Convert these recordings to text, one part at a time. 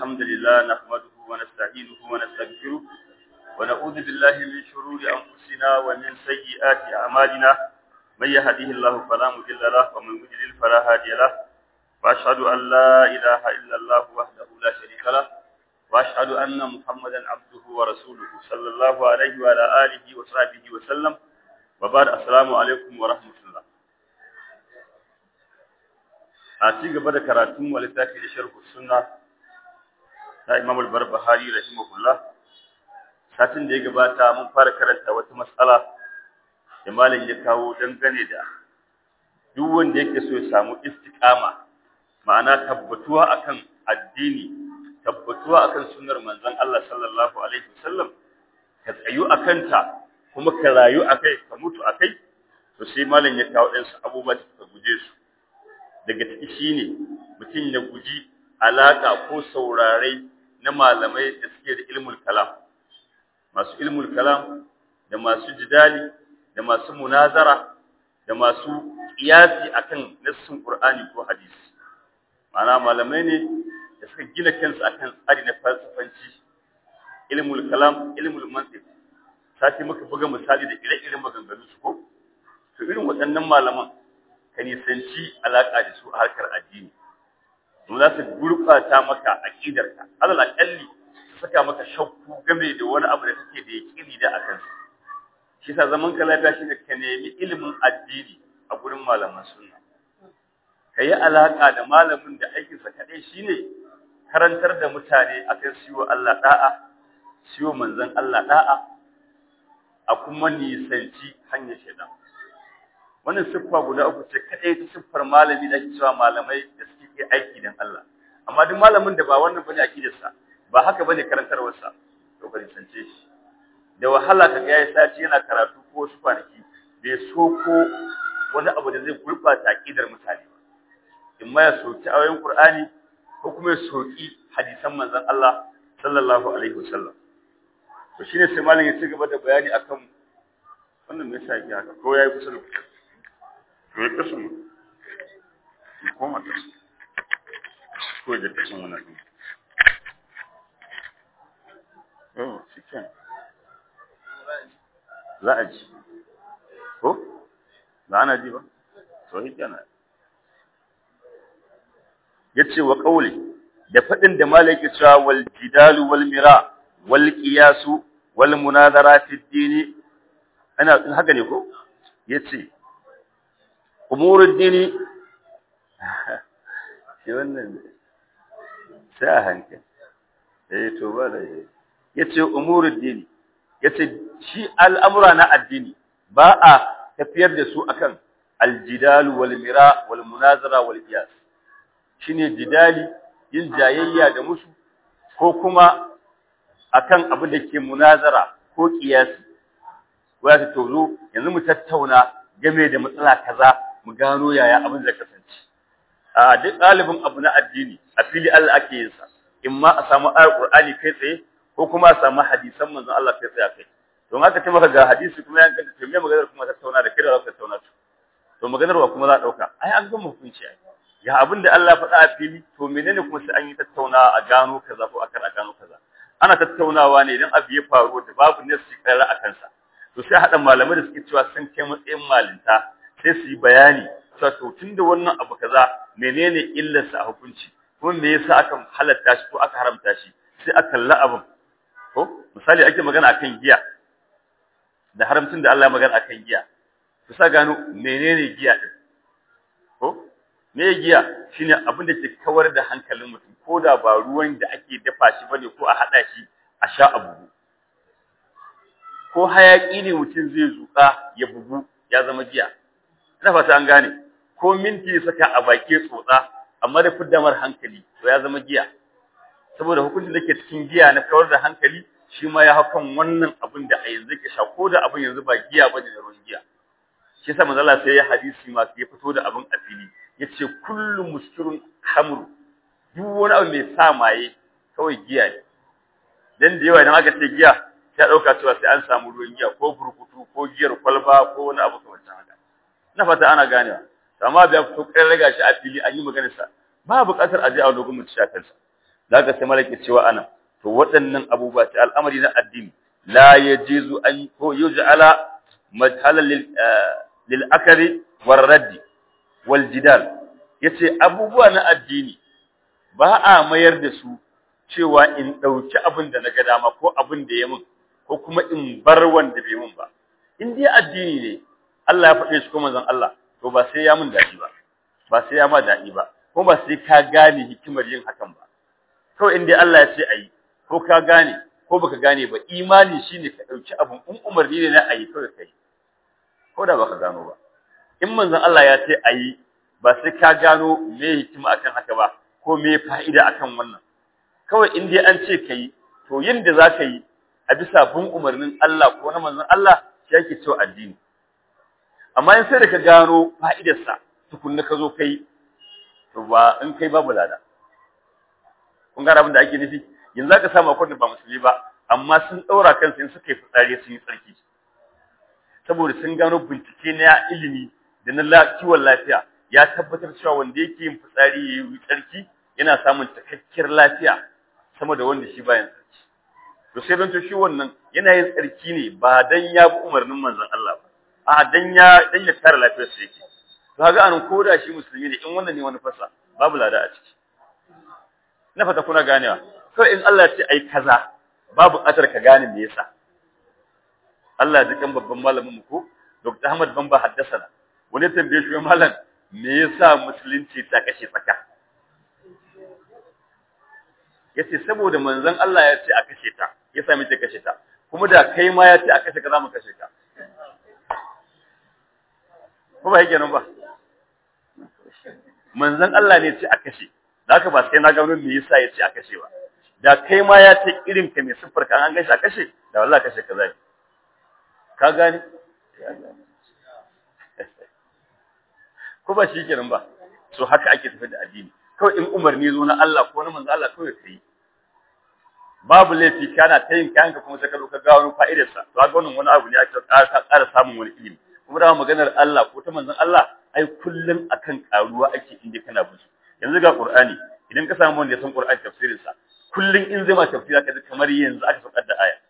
الحمد لله نحمده ونستعينه ونستغفره ونعوذ بالله من شرور أنفسنا ومن سيئات أعمالنا من يهده الله فلا مضل له ومن يضلل فلا هادي له وأشهد أن لا إله إلا الله وحده لا شريك له وأشهد أن محمدا عبده ورسوله صلى الله عليه وعلى آله وصحبه وسلم وبعد السلام عليكم ورحمة الله a ci gaba da karatun wa littafi da sharhu sunna ta Imam al-Barbahari rahimahullah satin da ya gabata mun fara karanta wata mas'ala da malam ya kawo dangane da duk wanda yake so ya samu istiqama ma'ana tabbatuwa akan addini tabbatuwa akan sunnar manzon Allah sallallahu alaihi wasallam ka tsayu akan ta kuma ka rayu akai ka mutu akai to sai malam ya kawo ɗansu abubuwa da ka guje su daga ciki shine mutum ya guji alaka ko saurare na malamai da suke da ilmul kalam masu ilmul kalam da masu jidali da masu munazara da masu kiyasi akan nassin qur'ani ko hadisi ma'ana malamai ne da suka gina kansu akan tsari na falsafanci ilmul kalam ilmul mantiq sati muka buga misali da ire-iren maganganun su ko to irin waɗannan malaman ka nisanci alaƙa da su a harkar addini don za su gurɓata maka aƙidarka alal aƙalli su saka maka shakku game da wani abu da kake da yaƙini da akan sa shi sa zaman ka lafiya shi ne ka nemi ilimin addini a gurin malaman sunna ka yi alaƙa da malamin da aikinsa kaɗai shine karantar da mutane akan siyo Allah da'a siyo manzon Allah da'a a kuma nisanci hanyar shaidan wannan siffa guda uku ce kadai ta siffar malami da ake cewa malamai da suke aiki dan Allah amma duk malamin da ba wannan bane akidarsa ba haka bane karantarwar sa to bari sance shi da wahala kaga yayi sati yana karatu ko wasu kwanaki bai so ko wani abu da zai gurbata akidar mutane ba in ma ya soki ayoyin Qur'ani ko kuma ya soki hadisan manzon Allah sallallahu alaihi wasallam to shine sai malamin ya ci gaba da bayani akan wannan me yasa yake haka ko yayi kusa da to ya kasu mu koma kasu ko da kasu wannan din oh cikin za a ji ko za ana ji ba to shi kenan yace wa qauli da fadin da malaki cewa wal jidalu wal mira wal qiyasu wal munazara fi dini ana haka ne ko yace umurud dini shi wannan sai a hankali eh to ba da yace umurud dini yace shi al'amura na addini ba a tafiyar da su akan aljidal wal mira wal munazara wal qiyas shine jidali yin jayayya da musu ko kuma akan abin da ke munazara ko qiyasi waya ta tozo yanzu mu tattauna game da matsala kaza mu gano yaya abin zai kasance a duk ɗalibin abu na addini a fili Allah ake yin sa in ma a samu ayar Qur'ani kai tsaye ko kuma a samu hadisan manzon Allah kai tsaye kai don haka ce maka ga hadisi kuma yan kanta to me maganar kuma tattauna da kira za ka tattauna to to maganar wa kuma za a dauka ai an gama hukunci ai ya abin da Allah faɗa a fili to menene kuma sai an yi tattauna a gano kaza ko akan a gano kaza ana tattaunawa ne idan abu ya faru da babu nasi kara a kansa to sai haɗa malamai da suke cewa sun kai matsayin malinta sai su yi bayani cewa to tunda wannan abu kaza menene illarsa a hukunci kuma me yasa aka halatta shi ko aka haramta shi sai aka kalla abin ko misali ake magana akan giya da haramcin da Allah ya magana akan giya ku sa gano menene giya din ko me giya shine abin da ke kawar da hankalin mutum ko da ba ruwan da ake dafa shi bane ko a hada shi a sha abu ko hayaki ne mutum zai zuka ya bugu ya zama giya ina fata an gane ko minti saka a baki tsotsa amma da fiddamar hankali to ya zama giya saboda hukuncin da ke cikin giya na kawar da hankali shi ma ya hakan wannan abin da a yanzu ke sha ko da abin yanzu ba giya bane da ruwan giya shi yasa manzo Allah sai ya hadisi ma ya fito da abin a fili yace kullu muskirun hamru duk wani abu mai sa maye kawai giya ne dan da yawa idan aka ce giya sai dauka cewa sai an samu ruwan giya ko burkutu ko giyar kwalba ko wani abu kamar haka na fata ana ganewa amma bai fito kai raga shi a fili an yi maganar sa ba buƙatar a je a dogon mutu shakansa zaka sai malaki cewa ana to waɗannan abubuwa ta al'amari na addini la yajizu an ko yuj'ala madhalan lil lil akari war raddi wal jidal yace abubuwa na addini ba a mayar da su cewa in dauki abin da naga dama ko abin da ya mun ko kuma in bar wanda bai mun ba in dai addini ne Allah ya faɗe shi ko manzon Allah to ba sai ya mun daɗi ba ba sai ya ma daɗi ba ko ba sai ka gane hikimar yin hakan ba kawai in dai Allah ya ce ayi ko ka gane ko baka gane ba imani shine ka dauki abun in umarni ne na ayi kawai kai ko da baka gano ba in manzon Allah ya ce ayi ba sai ka gano me hikima akan haka ba ko me fa'ida akan wannan kawai in dai an ce kai to yin da zaka yi a bisa bin umarnin Allah ko na manzon Allah shi yake cewa addini amma in sai da ka gano fa'idarsa tukunna ka zo kai to ba in kai babu lada kun gane abin da ake nufi yanzu zaka samu akwai da ba musulmi ba amma sun daura kansu in suka yi fitsari sun yi tsarki saboda sun gano bincike na ilimi da na kiwon lafiya ya tabbatar cewa wanda yake yin fitsari ya yi tsarki yana samun cikakkiyar lafiya sama da wanda shi bayan tsarki to sai don to shi wannan yana yin tsarki ne ba dan ya bi umarnin manzon Allah ba a dan ya dan ya kare lafiyar sa yake to kaga an koda shi musulmi ne in wannan ne wani fasa babu lada a ciki na fata kuna ganewa to in Allah ya ce ai kaza babu atar ka gane me yasa Allah ya jikan babban malamin mu ko Dr. Ahmad Bamba haddasa wani tambaye shi malam me yasa musulunci ta kashe tsaka yace saboda manzon Allah ya ce a kashe ta yasa muke kashe ta kuma da kai ma ya ce a kashe ka za mu kashe ka ko ba yake nan ba manzon Allah ne ce a kashe da haka ba sai na gano me yasa ya ce a kashe ba da kai ma ya ce irin ka mai siffar ka an gashi a kashe da wallahi kashe ka zai ka gane ko ba shi kenan ba so haka ake tafi da addini kawai in umarni zo na Allah ko na manzo Allah kawai kai babu laifi kana ta yin kayanka kuma sai ka zo ka ga wani fa'idar sa to ga wannan wani abu ne ake ƙara samun wani ilimi kuma da maganar Allah ko ta manzon Allah ai kullun akan karuwa ake inda kana bin yanzu ga Qur'ani idan ka samu wanda ya san Qur'ani tafsirin sa kullun in zai ma tafsira ka ji kamar yanzu aka saukar da aya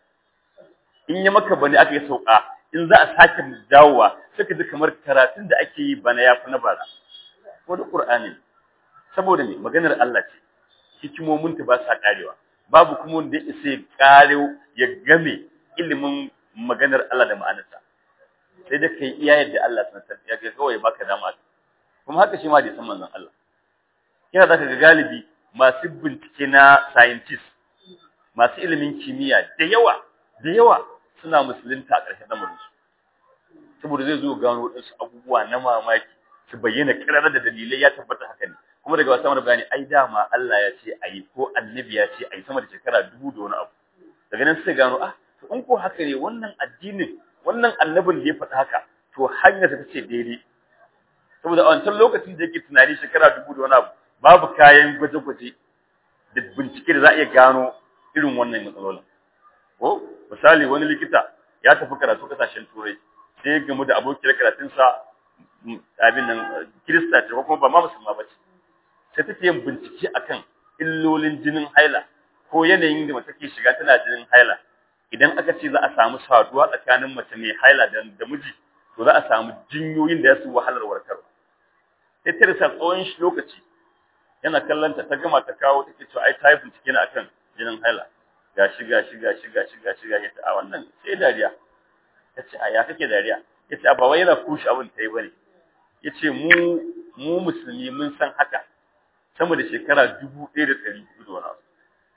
in ya maka bane aka yi sauka in za a sake dawowa sai ka ji kamar karatun da ake yi bana yafi na bara ko da Qur'ani saboda me maganar Allah ce hikimomin ta ba sa karewa babu kuma wanda ya isa ya kare ya game ilimin maganar Allah da ma'anarsa sai da kai iya yadda Allah sanar ya ga kawai baka dama kuma haka shi ma da san manzon Allah kina zaka ga galibi masu bincike na scientist masu ilimin kimiyya da yawa da yawa suna musulunta a ƙarshen lamarin su saboda zai zo gano wadansu abubuwa na mamaki su bayyana kirar da dalilai ya tabbata haka ne kuma daga wasu bayani ai dama Allah ya ce ayi ko annabi ya ce ayi sama da shekara dubu da wani abu daga nan sai gano ah to in ko haka ne wannan addinin wannan annabin da ya faɗa haka to hanyar ta ce daidai saboda a wancan lokacin da yake tunani shekara dubu da wani abu babu kayan gwaje-gwaje da bincike da za a iya gano irin wannan matsalolin ko misali wani likita ya tafi karatu kasashen turai sai ya gamu da abokiyar karatunsa abin nan kirista ce ko kuma ba ma musulma ba ce sai take yin bincike akan illolin jinin haila ko yanayin da mace ke shiga tana jinin haila idan aka ce za a samu saduwa tsakanin mace mai haila da, da miji to za a samu jinyoyin da ya su wahalar warkarwa sai ta rasa tsawon shi lokaci yana kallon ta ta gama ta kawo take cewa ai ta yi bincike ne akan jinin haila gashi gashi gashi gashi gashi gashi ta a wannan sai dariya ta ce a ya kake dariya ya ce ba wai yana kushe abin ta yi bane ya ce mu mu musulmi mun san haka sama da shekara dubu ɗaya da ɗari hudu da wani abu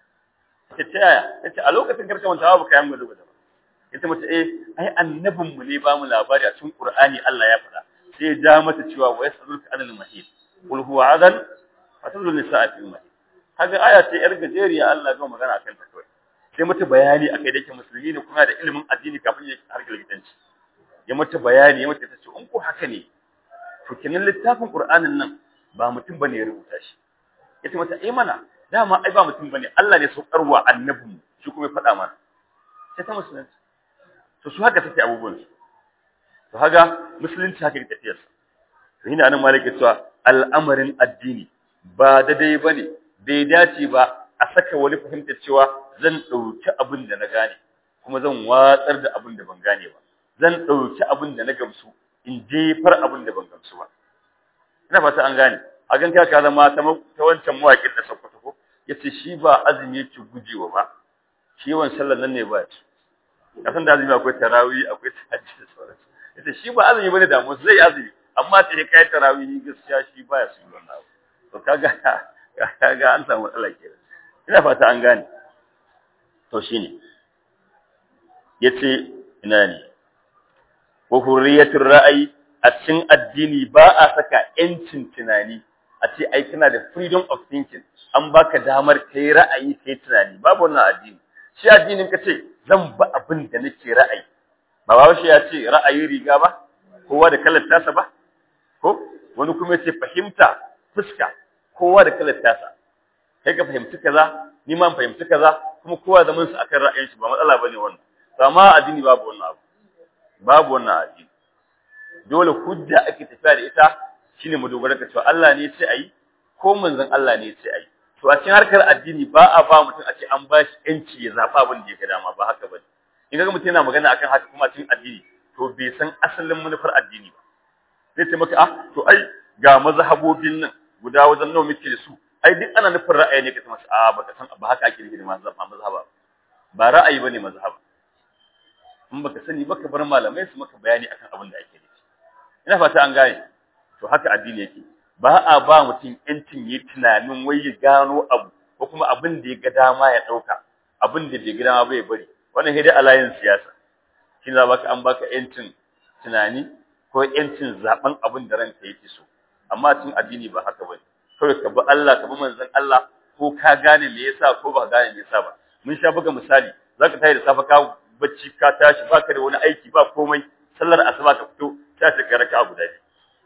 ta ce yaya ya ce a lokacin karka manta ba kayan gwada gwada ba ya ce mata eh ai annabin mu ne ba mu labari a cikin qur'ani Allah ya faɗa sai ya ja mata cewa wa yasalluka anil mahid qul huwa adan fatadul nisaa fil mahid kaga aya ce yar gajeriya Allah ya magana akan ta kawai sai mata bayani akai da yake musulmi ne kuma da ilimin addini kafin ya harkar likitanci ya mata bayani ya mata ta ce in ko haka ne to kenan littafin qur'anin nan ba mutum bane ya rubuta shi yace mata eh mana dama ai ba mutum bane Allah ne saukarwa annabin shi kuma ya faɗa mana sai ta musulunci to su haka take abubuwan su to haka musulunci haka take tafiyar sa to ina nan malaka cewa al'amarin addini ba daidai bane bai dace ba a saka wani fahimta cewa zan ɗauki abin da na gane kuma zan watsar da abin da ban gane ba zan ɗauki abin da na gamsu in jefar abin da ban gamsu ba ina fata an gane a gan ka ka zama ta wancan mawaƙin da Sokoto ko yace shi ba azumi yake gujewa ba shi yawan sallar nan ne ba shi kasan da azumi akwai tarawih akwai tahajjud da sauransu yace shi ba azumi bane da musu zai azumi amma sai kai tarawih gaskiya shi baya su yi wannan abu to kaga kaga an samu matsala kenan ina fata an gane to shine yace ina ne wa hurriyatur ra'ayi a cikin addini ba a saka yancin tunani a ce ai kana da freedom of thinking an baka damar kai ra'ayi kai tunani babu wannan addini shi addinin ka ce zan ba abin da nake ra'ayi ba ba shi ya ce ra'ayi riga ba kowa da kalar tasa ba ko wani kuma ya ce fahimta fuska kowa da kalar tasa kai ka fahimci kaza ni ma fahimci kaza kuma kowa zaman su akan ra'ayin shi ba matsala bane wannan amma addini babu wannan abu babu wannan addini dole hujja ake tafiya da ita shine mu dogara ka cewa Allah ne ya ce ayi ko manzon Allah ne ya ce ayi to a cikin harkar addini ba a ba mutum a ce an ba shi yanci ya zaɓa abin da ya ga dama ba haka bane in ga mutum yana magana akan haka kuma cikin addini to bai san asalin manufar addini ba zai ce maka ah to ai ga mazhabobin nan guda wajen nawa muke da su ai duk ana nufin ra'ayi ne ka ta masa a baka san ba haka ake nufi da mazhaba ba ra'ayi bane mazhaba in baka sani baka bar malamai su maka bayani akan abin da ake nufi ina fata an gane to haka addini yake ba a ba mutum yancin yi tunanin wai ya gano abu ko kuma abin da ya ga dama ya ɗauka abin da bai ga dama bai bari wannan sai dai alayin siyasa shi za baka an baka yancin tunani ko yancin zaben abin da ranka yake so amma cikin addini ba haka bane kawai ka bi Allah ka bi manzon Allah ko ka gane me yasa ko ba gane me yasa ba mun sha buga misali zaka tayi da safa ka bacci ka tashi baka da wani aiki ba komai sallar asuba ka fito sai ka raka'a guda biyu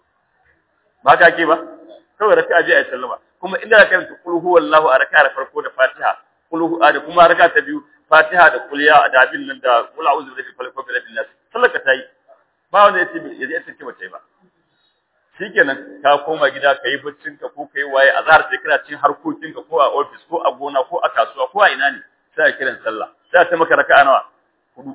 ba ka ke ba kawai raka'a je ayi sallama kuma inda ka karanta qul huwallahu a raka'a farko da Fatiha qul da kuma raka'a ta biyu Fatiha da qul ya da abin nan da qul a'udhu bi rabbil falaq wa nas sallaka tayi ba wanda yace yace yace ce bace ba shikenan ka koma gida kai baccin ka ko kai waye azhar sai kana cin harkokin ka ko a office ko a gona ko a kasuwa ko a ina ne sai kiran sallah sai ta maka raka'a nawa hudu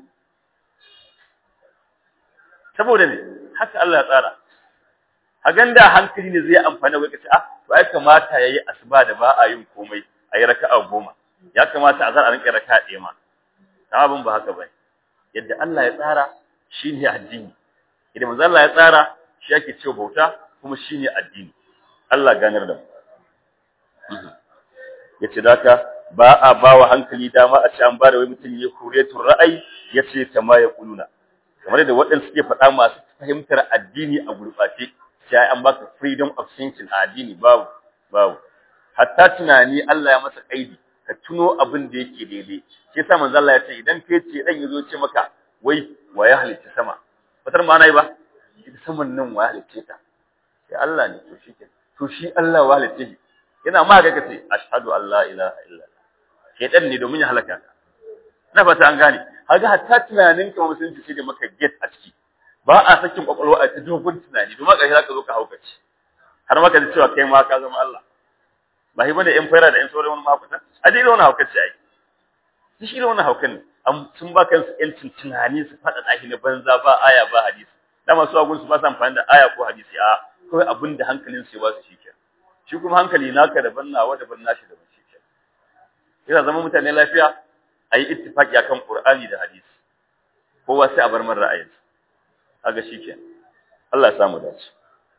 saboda ne haka Allah ya tsara a ganda hankali ne zai amfani wai kace ah to ai kamata yayi asuba da ba a yin komai ayi raka'a goma ya kamata a zar a rinka raka'a ɗaya ma amma abin ba haka bane yadda Allah ya tsara shine addini idan manzo Allah ya tsara shi yake cewa bauta kuma shine addini Allah ganar da mu yace daka ba a bawa hankali dama a ce an ba da wai mutum ya kuretul ra'ayi yace kama ya kuluna kamar da waɗanda suke faɗa masu fahimtar addini a gurɓace sai an baka freedom of thinking a addini babu babu hatta tunani Allah ya masa kaidi ka tuno abin da yake daidai shi yasa manzo Allah ya ce idan kai ce dan yazo ce maka wai wa ya halicci sama fatar ma nayi ba ita saman nan wa ya halicce ta sai Allah ne to shi ke to shi Allah wa halicce shi yana ma ga kace ashhadu an la ilaha illallah shedan ne domin ya halaka ka na fata an gane kaga hatta tunanin ka musulunci shi da maka get a ciki ba a sakin kwakwalwa a ta dogon tunani domin ƙarshe za ka zo ka haukace har maka ji cewa kai ma ka zama Allah ba shi bane in fara da in sauran wani mahaukata a dai wani haukace ai shi shi wani haukan ne sun ba kansu yancin tunani su faɗa ɗaki na banza ba aya ba hadisi dama su agun su ba su amfani da aya ko hadisi a kawai abin da hankalin su ya ba su shi ke shi kuma hankali naka daban nawa daban nashi daban shi ke yana zama mutane lafiya a yi ittifaki akan Qur'ani da hadisi kowa sai a bar man ra'ayinsa kaga shikenan Allah ya samu dace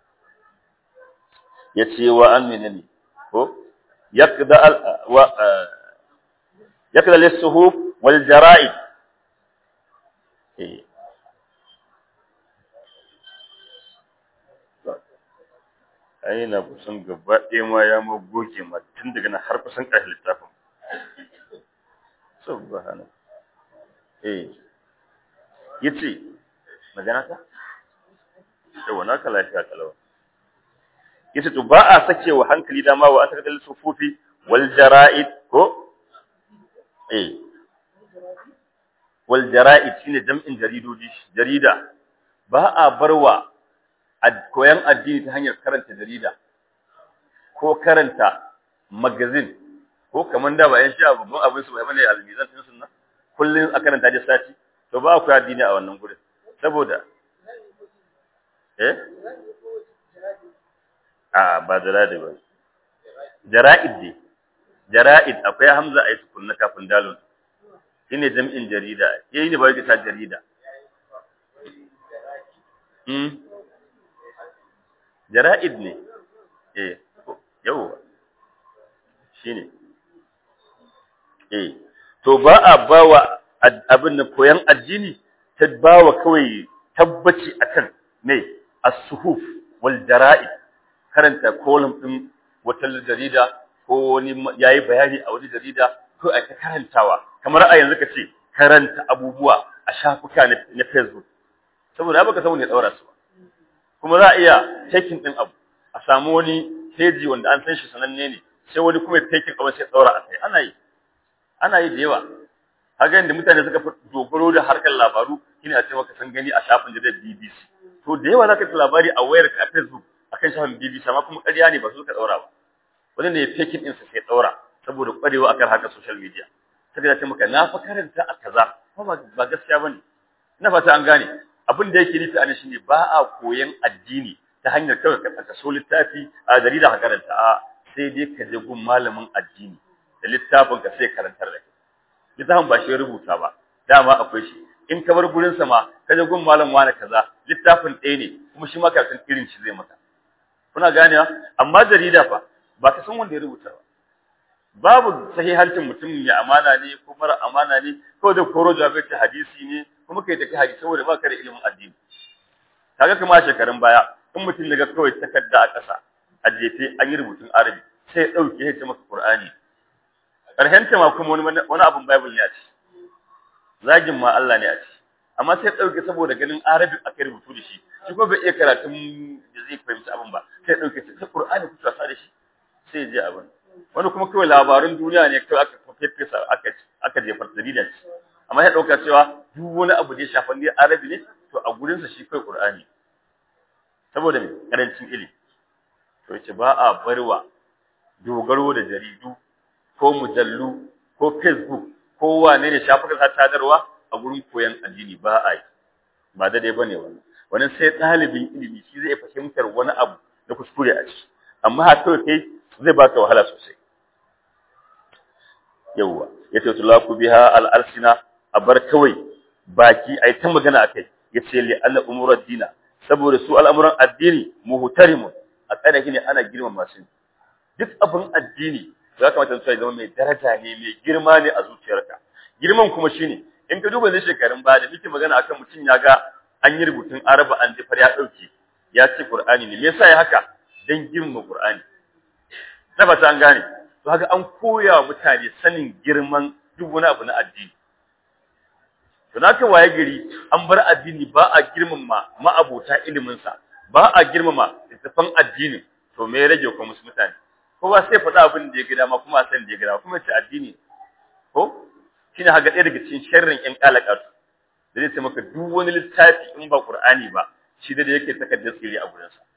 yace wa an menene ko yaqda al wa yaqda lis-suhuf wal jara'id eh aina kusan gaba ɗaya ma ya magoge ma tun daga nan har kusan ƙarshen littafin subhana eh yace magana ta yawa naka lafiya kalawa yace to ba a sake wa hankali dama wa aka kalli sufufi wal jara'id ko eh wal jara'id shine jam'in jaridodi jarida ba a barwa koyan addini ta hanyar karanta jarida ko karanta magazine ko ko kamar da ba yan sha babban abin su bai bane almizan din sunna kullun a karanta da sati to ba ku addini a wannan gurin saboda eh a ba jara'id ba jara'id ne jara'id akwai hamza a yi tukunna kafin dalon shine jam'in jarida yayi ne ba ta jarida mm jara'id ne eh yawa shine eh to ba a bawa abin da koyan addini ta bawa kawai tabbaci akan me as-suhuf wal jara'id karanta kolum din wata jarida ko wani yayi bayani a wani jarida ko a karantawa kamar a yanzu kace karanta abubuwa a shafuka na Facebook saboda baka samu ne daura su kuma za a iya taking din abu a samu wani page wanda an san shi sananne ne sai wani kuma taking abu sai daura a kai ana yi ana yi da yawa haka inda mutane suka fi dogaro da harkar labaru shine a ce maka san gani a shafin jaridar BBC to da yawa zaka ji labari a wayar ka a Facebook akan shafin BBC amma kuma ƙarya ne ba su ka daura ba wani ne taking din sa sai daura saboda kwarewa akan harkar social media sai ya ce maka na fa karanta a kaza ba gaskiya bane ina fata an gane abin da yake nufi a shi ne ba a koyan addini ta hanyar kawai ka tsaka so littafi a jarida ka karanta a sai dai ka je gun malamin addini da littafin ka sai karantar da kai littafin ba shi rubuta ba dama akwai shi in ka bar gurin sa ma ka je gun malam wani kaza littafin ɗaya ne kuma shi ma karatun irin shi zai maka kuna ganewa amma jarida fa ba ka san wanda ya rubuta ba babu sahihancin mutum mai amana ne ko mara amana ne ko da koro jabe ta hadisi ne kuma kai take hadisi saboda ba ka da ilimin addini kaga kuma shekarun baya in mutum daga kawai takarda a ƙasa a jefe an yi rubutun arabi sai ya dauke ya ce maka qur'ani karshen ta ma kuma wani wani abun bible ne a ci zagin ma Allah ne a ci amma sai ya dauke saboda ganin arabi aka rubutu da shi shi ko bai iya karatun da zai fahimci abin ba sai ya dauke ta qur'ani kuka sa da shi sai ya je abin wani kuma kawai labarun duniya ne kawai aka fefesa aka aka jefar jarida ce amma ya dauka cewa duk wani abu da ya shafa ne arabi ne to a gurin sa shi kai qur'ani saboda me karancin ilimi to yace ba a barwa dogaro da jaridu ko mujallu ko facebook ko wane ne shafukan sadarwa a gurin koyon addini ba a yi ba daidai bane wannan wannan sai ɗalibin ilimi shi zai fahimtar wani abu da kuskure a ciki amma har kawai kai zai baka wahala sosai yawwa yace tulaku biha al-alsina abar kawai baki ai ta magana akai yace li anna umurad dina saboda su al'amuran addini muhtarimun a tsare ne ana girmama su duk abin addini ya kamata su zama mai daraja ne mai girma ne a zuciyarka girman kuma shine in ka duba ne shekarun baya da muke magana akan mutum ya ga an yi rubutun araba an jifar ya dauke ya ce qur'ani ne me yasa ya haka dan girmama qur'ani na ba ta an gane to haka an koya wa mutane sanin girman duk wani abu na addini to naka waye gari an bar addini ba a girmama ma'abota ilimin sa ba a girmama littafan addini to me ya rage ko musu mutane kowa sai faɗa abin da ya gida ma kuma san da ya gida kuma ce addini ko shine haka ɗaya daga cikin sharrin ƴan kalakatu da zai ce maka duk wani littafi in ba Qur'ani ba shi da yake takaddar tsiri a gurin sa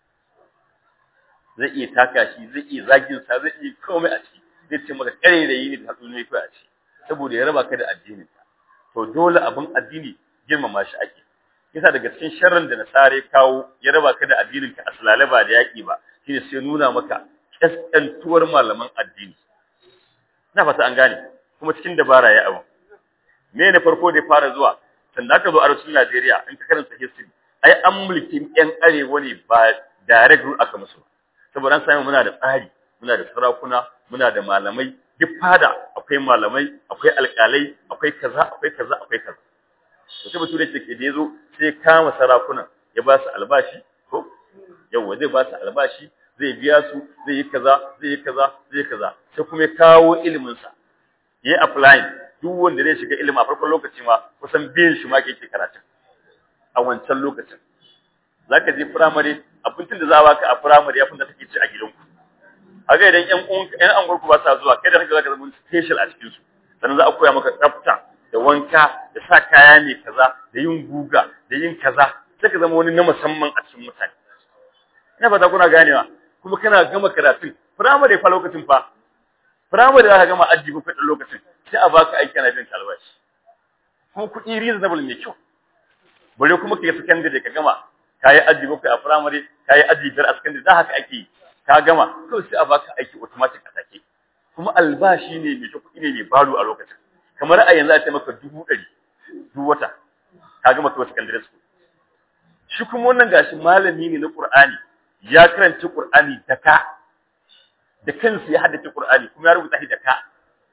zai iya taka shi zai iya zagin sa zai iya komai a ciki zai ce maka kare da yi ne da hatsuni kai a ciki saboda ya raba ka da addinin ka to dole abin addini girmama shi ake yasa daga cikin sharrin da nasare kawo ya raba ka da addinin ka asalale ba da yaki ba shine sai nuna maka kaskantuwar malaman addini na fata an gane kuma cikin dabara ya abu me ne farko da fara zuwa sanda aka zo arewacin Najeriya in ka karanta history ai an mulki yan arewa ne ba direct rule aka musu saboda an sami muna da tsari muna da sarakuna muna da malamai duk fada akwai malamai akwai alƙalai akwai kaza akwai kaza akwai kaza to sai bature ce ke da yazo sai kama sarakunan ya ba su albashi ko yawa zai ba su albashi zai biya su zai yi kaza zai yi kaza zai yi kaza sai kuma ya kawo ilimin sa yayi applying duk wanda zai shiga ilimi a farkon lokaci ma kusan biyan shi ma ke yake karatu a wancan lokacin zaka je primary abincin da za a baka a primary ya da take ci a gidanku haka idan ƴan ƴan anguwarku ba sa zuwa kai da kake zaka zama special a cikin su sannan za a koya maka tsafta da wanka da sa kaya ne kaza da yin guga da yin kaza sai ka zama wani na musamman a cikin mutane ina fata kuna ganewa kuma kana gama karatun primary fa lokacin fa firamare za ka gama aji bakwai ɗan lokacin sai a baka aiki ana biyan albashi kuma kuɗi reasonable mai kyau bare kuma ka yi sakandare ka gama ka yi aji bakwai a firamare ka yi aji biyar a sakandare da haka ake yi ka gama kawai sai a baka aiki automatic a take kuma albashi ne mai kyau kuɗi ne mai balo a lokacin kamar a yanzu a ce maka dubu ɗari duk wata ka gama kawai sakandare school shi kuma wannan gashi malami ne na Qur'ani ya karanta Qur'ani da ka da kansa ya haddace Qur'ani kuma ya rubuta shi da ka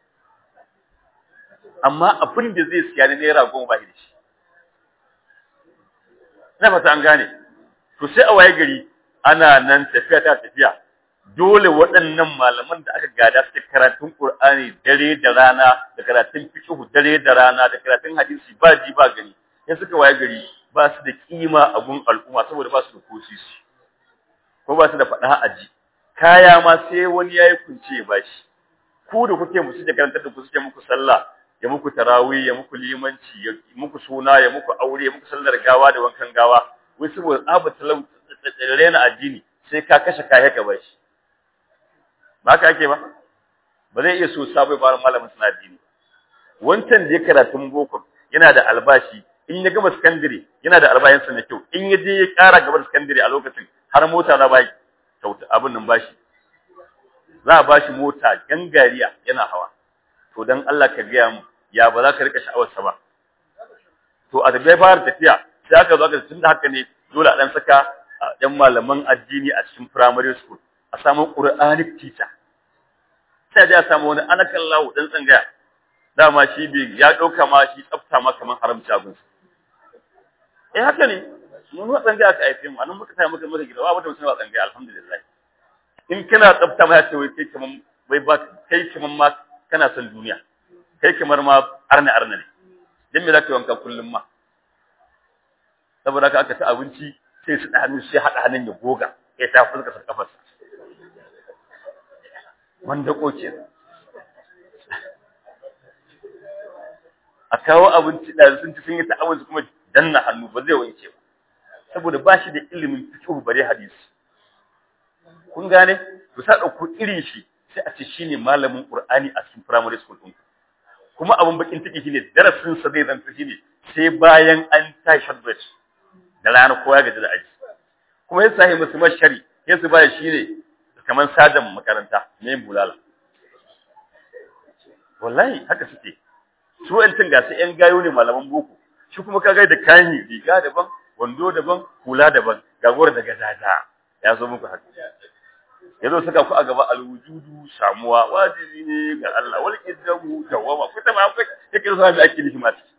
amma abin da zai siya ne naira goma ba shi da shi na fata an gane to sai a waye gari ana nan tafiya ta tafiya dole waɗannan malaman da aka gada suke karatun Qur'ani dare da rana da karatun fiqh dare da rana da karatun hadisi ba ji ba gani sai suka waye gari ba su da kima a gun al'umma saboda ba su da kosisi ko ba su da faɗa a ji kaya ma sai wani yayi kunce ya bashi ku da kuke musu da karantar da ku suke muku sallah ya muku tarawih ya muku limanci ya muku suna ya muku aure ya muku sallar gawa da wankan gawa wai saboda abu talau rena addini sai ka kashe kaya ka bashi ba haka ake ba ba zai iya so sabo fara malamin suna addini wancan da ya karatun boko yana da albashi in ya gama sakandare yana da albayinsa na kyau in ya je ya ƙara gaba da sakandare a lokacin har mota za ba kyauta abin nan bashi za a bashi mota gangariya yana hawa to dan Allah ka gaya mu ya ba za ka rika sha'awarsa ba to a tafiya fara tafiya sai aka zo aka tun da haka ne dole a dan saka yan malaman addini a cikin primary school a samu quranic teacher sai a samu wani anakallahu dan tsangaya dama shi bai ya dauka ma shi tsafta ma kaman haramci abin eh haka ne mun wa tsangaya aka aife mu anan muka tayi muka muka gida ba wata mutum ba tsangaya alhamdulillah in kana tsafta ma ya ce wai kai kaman wai ba kai kaman ma kana son duniya kai kamar ma arna arna ne dan me zaka wanka kullum ma saboda haka aka ta abinci sai su da hannu sai hada hannun ya goga ya ta fuska sa kafarsa wanda koke a kawo abinci da sun ci sun yi ta abinci kuma danna hannu ba zai wanke ba saboda ba shi da ilimin fiqh bare hadisi kun gane to sa dauko irin shi sai a ce shine malamin Qur'ani a cikin primary school din kuma abun bakin ciki shine darasin sa zai zanta shine sai bayan an tashi shadbet da rana ko ya gaji da aji kuma ya sahi musu mashari ya su baya shine kaman sadan makaranta ne bulala wallahi haka suke su wa'antin ga su yan gayo ne malaman boko shi kuma kaga da kayan riga daban wando daban hula daban gagora da gazaza ya zo muku haka yazo saka ku a gaba alwujudu samuwa wajibi ne ga Allah wal qiddamu dawama ku ta ma ku yake so da ake nishi mata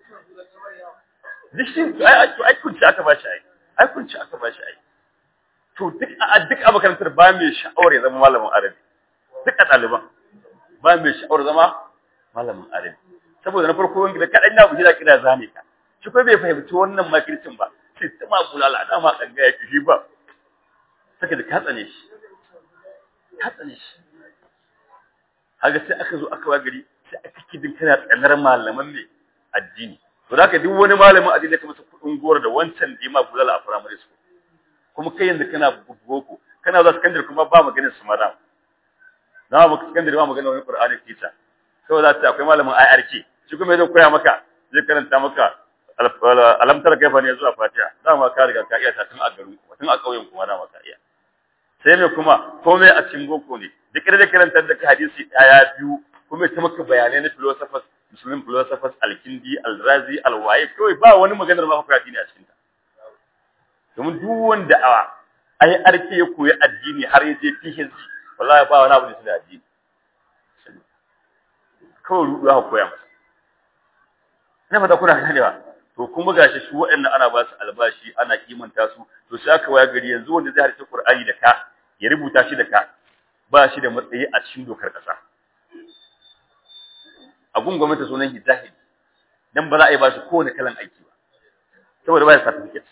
dishin ai ai kun ci aka bashi ai ai kun ci aka bashi ai to duk a duk a makarantar ba mai sha'awar ya zama malamin arabi duk a ɗaliban ba mai sha'awar zama malamin arabi saboda na farko wanda kaɗan na buji da kira zame ka shi ko bai fahimci wannan makircin ba sai ta ma bulala dama ɗanga ya shi ba saka da ka tsane shi ka tsane shi haka sai aka zo aka wa gari sai aka kidin kana tsanar malaman ne addini to da duk wani malamin addini ka masa kudin gora da wancan da ma bulala a primary school kuma kai yanzu kana boko kana za secondary kuma ba maganin su madam na ba secondary ba maganin wani qur'ani teacher kawai za ta akwai malamin IRK shi kuma zai koya maka zai karanta maka alamtar kaifa ne zuwa fatiha dama ka riga ka iya ta tun a garin kuma tun a ƙauyen kuma dama ka iya sai me kuma komai a cikin boko ne duk da karantar da hadisi daya biyu kuma ta maka bayanai na philosophers muslim philosophers al-kindi al-razi al-waye kawai ba wani maganar ma fa addini a cikin ta domin duk wanda a ai arke ya koyi addini har ya je PhD wallahi ba wani abu da shi addini kawai rudu aka koya masa ina fata kuna ganewa to kuma gashi su waɗannan ana ba su albashi ana kimanta su to sai aka waya gari yanzu wanda zai harce Qur'ani da ka ya rubuta shi da ka ba shi da matsayi a cikin dokar kasa a gun gwamnati sunan hijahid dan ba za a yi ba shi kowane kalan aiki ba saboda ba ya certificate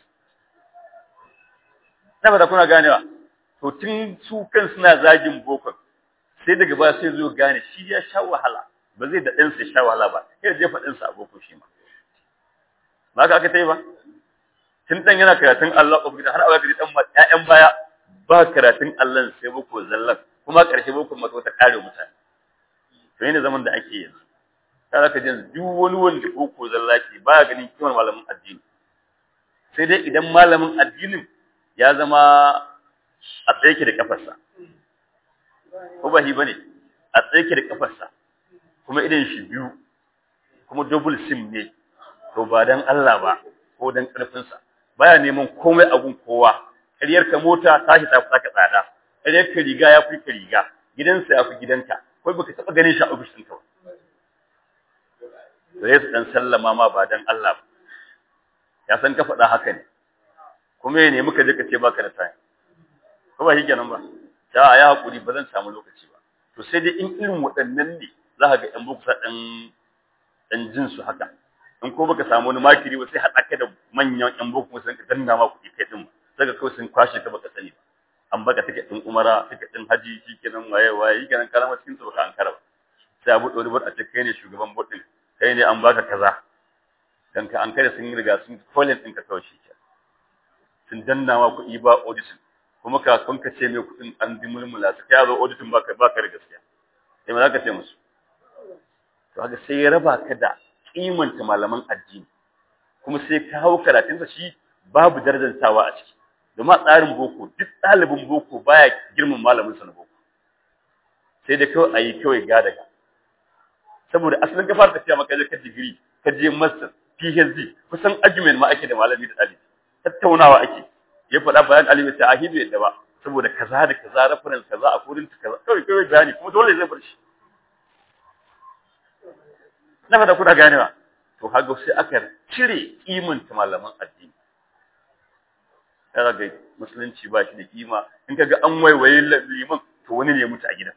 na ba da kuna ganewa to tun su kan suna zagin bokon sai daga ba sai zo gane shi ya sha wahala ba zai da ɗansa ya sha wahala ba ya jefa ɗansa a boko shi ma ba ka aka ta yi ba tun ɗan yana karatun Allah ƙofi har a gari ɗan ƴaƴan baya ba karatun Allah sai boko zallan kuma ƙarshe boko mato ta ƙare mutane to yana zaman da ake yanzu kada ka jin duk wani wanda boko zallaki baya ganin kimar malamin addini sai dai idan malamin addinin ya zama a tsaye da kafarsa ko ba shi bane a tsaye da kafarsa kuma idan shi biyu kuma double sim ne to ba dan Allah ba ko dan karfinsa baya neman komai abun kowa ƙaryar ka mota tashi ta fi saka tsada ƙaryar ka riga ya fi ka riga gidansa ya fi gidanka ko baka taɓa ganin shi a ofishin ka ba sai su dan sallama ma ba dan Allah ba ya san ka faɗa haka ne kuma ya nemi ka je ka ce baka da time ko ba shi kenan ba ta ya hakuri ba zan samu lokaci ba to sai dai in irin waɗannan ne za ka ga ɗan boko ɗan ɗan jin su haka in ko baka samu wani makiri ba sai haɗa ka da manyan ƴan boko sun ka danna ma kuɗi kai ɗin sai ka kawai sun kwashe ka baka sani ba an baka tiket ɗin umara tiket ɗin haji shi kenan waye waye yi kenan kalama cikin su baka an kara ba sai a buɗe wani bot a ce kai ne shugaban bot ɗin kai ne an baka kaza dan ka an kare sun riga sun kolin ɗin ka kawai shi ke sun danna ma kuɗi ba audition kuma kafin ka ce mai kuɗin an bi mulmula su kai zo auditing baka baka da gaskiya sai ma zaka ce musu to haka sai ya raba ka da kimanta malaman addini kuma sai ka hau karatunsa shi babu darajantawa a ciki domin a tsarin boko duk ɗalibin boko baya girman malamin sa na boko sai da kawai a yi kawai ga daga saboda asalin ka fara tafiya maka ka digiri ka je master PhD kusan argument ma ake da malami da ɗalibi tattaunawa ake ya faɗa bayan alimi ta ahidu yadda ba saboda kaza da kaza reference kaza a kurin kaza kawai kawai bayani kuma dole zai bar shi na fada kuna ganewa to haka sai aka cire kimanta malaman addini kaga ga musulunci ba shi da kima in kaga an waiwaye liman to wani ne ya mutu a gidan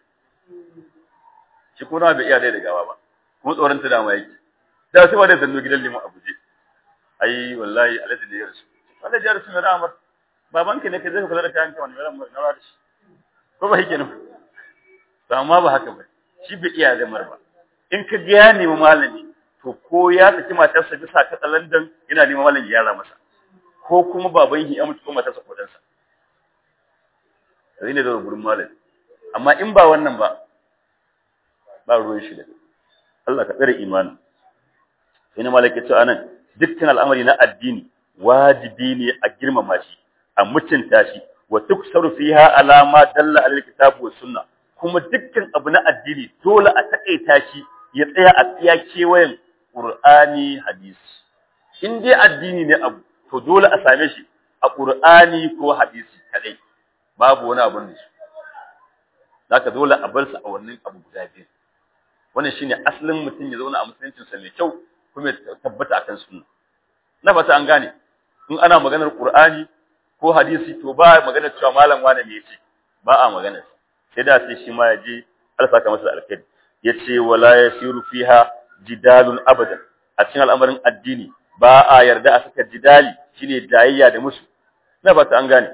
shi kuma bai iya dai da gawa ba kuma tsoron ta dama yake da sai wanda zanno gidan liman Abuja ai wallahi alaji da yarsu wallahi ya rasu mai ramar babanka ne kai zai kula da kayan ka wani mai ramar na da shi ko ba yake nan to amma ba haka ba shi bai iya da mar ba in ka ga ya nemi malami to ko ya saki matarsa bisa ka tsalandan yana neman malami ya yara masa ko kuma baban shi ya mutu ko matarsa ko dansa sai ne da gurin malami amma in ba wannan ba ba ruwan shi da Allah ka tsare imanin sai na malaka ce anan dukkan al'amari na addini wajibi ne a girmama shi a mutunta shi wa tuksaru fiha alama dalla alal kitabu was sunna kuma dukkan abu na addini dole a takaita shi ya tsaya a tsiya kewayen qur'ani hadisi in dai addini ne abu to dole a same shi a qur'ani ko hadisi kadai babu wani abun da shi zaka dole a bar su a wannan abu guda biyu wannan shine asalin mutum ya zauna a musuluncin sa mai kyau kuma ya tabbata akan sunna na fata an gane in ana maganar qur'ani ko hadisi to ba maganar cewa malam wani ne yace ba a maganar sai da sai shi ma ya je alsaka masa alkhairi yace wala yasiru fiha jidalun abadan a cikin al'amarin addini ba a yarda a saka jidali shine jayayya da musu na fata an gane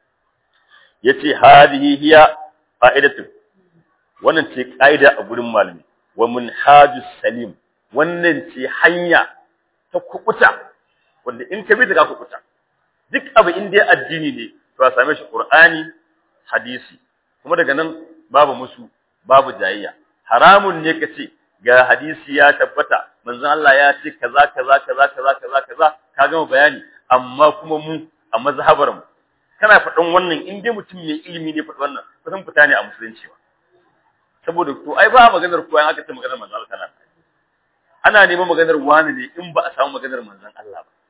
yace hadihi hiya qa'idatu wannan ce ƙa'ida a gurin malami wa munhajus salim wannan ce hanya ta kukuta wanda in ka bi ta ka kukuta duk abu in dai addini ne to a same shi qur'ani hadisi kuma daga nan babu musu babu jayayya haramun ne ka ce ga hadisi ya tabbata manzon Allah ya ce kaza kaza kaza kaza kaza kaza ka gama bayani amma kuma mu a mazhabar mu kana faɗan wannan in dai mutum mai ilimi ne faɗi wannan kusan fita ne a musulunci ba saboda to ai ba maganar koyan aka ce maganar manzon Allah kana ana neman maganar wani ne in ba a samu maganar manzon Allah ba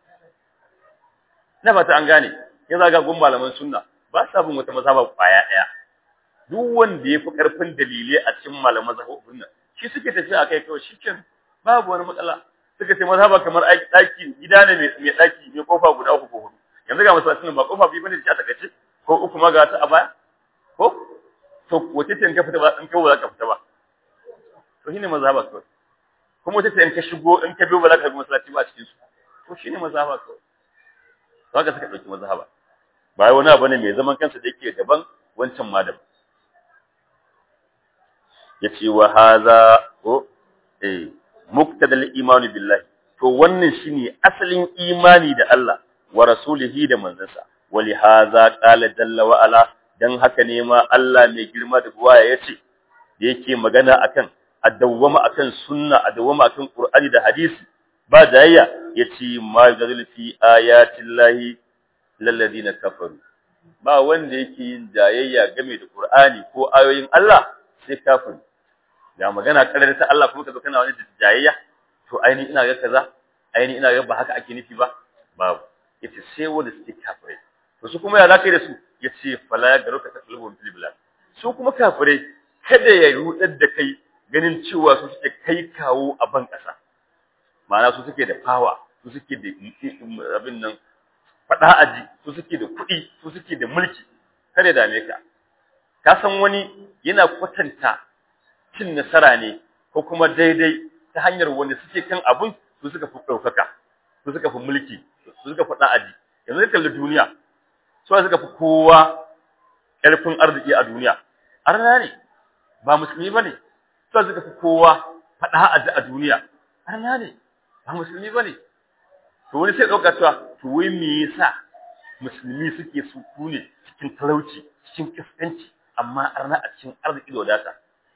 na fata an gane ya zaga gun malaman sunna ba sa bin wata mazhaba kwaya daya duk wanda yafi karfin dalilai a cikin malaman mazhabin nan shi suke tafiya akai kawai shikin babu wani matsala suka ce mazhaba kamar aiki daki gida ne mai daki mai kofa guda uku ko hudu yanzu ga masallacin ba kofa biyu bane da ta kace ko uku ma ga ta a baya ko to wace ce in ka fita ba in ka ba za ka fita ba to shine mazhaba kawai kuma wace ce in ka shigo in ka biyo ba za ka bi masallaci ba a cikin su to shine mazhaba kawai haka suka dauki mazhaba ba wani abu ne mai zaman kansa da yake daban wancan ma daban yace wa hadha ko eh muqtadal iman billahi to wannan shine asalin imani da Allah wa rasulihi da manzansa wali hadha qala jalla wa ala dan haka ne ma Allah mai girma da buwaya yace da yake magana akan a dawwama akan sunna a dawwama akan qur'ani da hadisi ba jayayya yace ma yadul fi ayatillahi lalladina kafaru ba wanda yake yin jayayya game da qur'ani ko ayoyin Allah sai kafiri ga magana karar ta Allah kuma kazo kana wani jayayya to aini ina ga kaza aini ina ga ba haka ake nufi ba babu yace sai wanda suke kafirai to su kuma ya zaka da su yace fala ya garuka taklubun fil bilad su kuma kafirai kada ya rudar da kai ganin cewa su suke kai kawo a ban kasa ma'ana su suke da power su suke da abin nan fada aji su suke da kuɗi su suke da mulki kada dame ka ka san wani yana kwatanta cin nasara ne ko kuma daidai ta hanyar wanda suke kan abun su suka fi ɗaukaka su suka fi mulki su suka fi aji yanzu ka kalli duniya su suka fi kowa ƙarfin arziki a duniya arna ne ba musulmi ba ne su suka fi kowa faɗa aji a duniya arna ne ba musulmi ba ne to wani sai ɗauka cewa to wai me yasa musulmi suke su ne cikin talauci cikin kaskanci amma arna a cikin arziki da wadata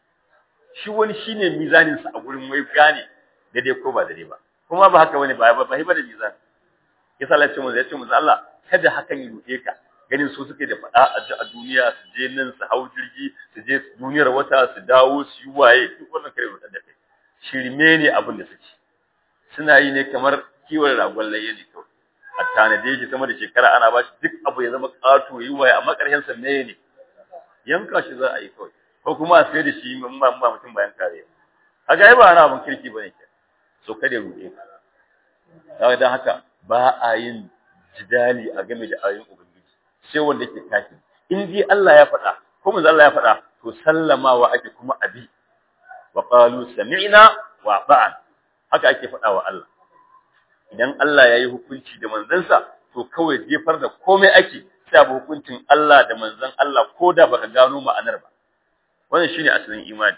shi wani shine mizanin sa a gurin wai gane daidai ko ba daidai ba kuma ba haka wani ba ba ba da mizan yasa Allah ya ce mu ya ce mu Allah kada hakan yi ruɗe ka ganin su suke da faɗa a duniya su je nan su hau jirgi su je duniyar wata su dawo su yi waye duk wannan kare ruɗar da kai shirme ne abin da suke suna yi ne kamar kiwon ragon layya ne kawai a tanade shi sama da shekara ana ba shi duk abu ya zama ƙato yi waye amma ƙarshen sa ne yanka shi za a yi kawai ko kuma a sayar da shi mun ba mutum bayan kare a ga ba ana abin kirki bane ke so kada ruɗe ka kaga dan haka ba a yin jidali a game da ayoyin ubangiji sai wanda yake kafin in dai Allah ya faɗa ko manzo Allah ya faɗa to sallamawa ake kuma abi wa qalu sami'na wa ata'na haka ake faɗa wa Allah idan Allah ya yi hukunci da manzansa to kawai jefar da komai ake sai abu hukuncin Allah da manzan Allah ko da baka gano ma'anar ba wannan shine asalin imani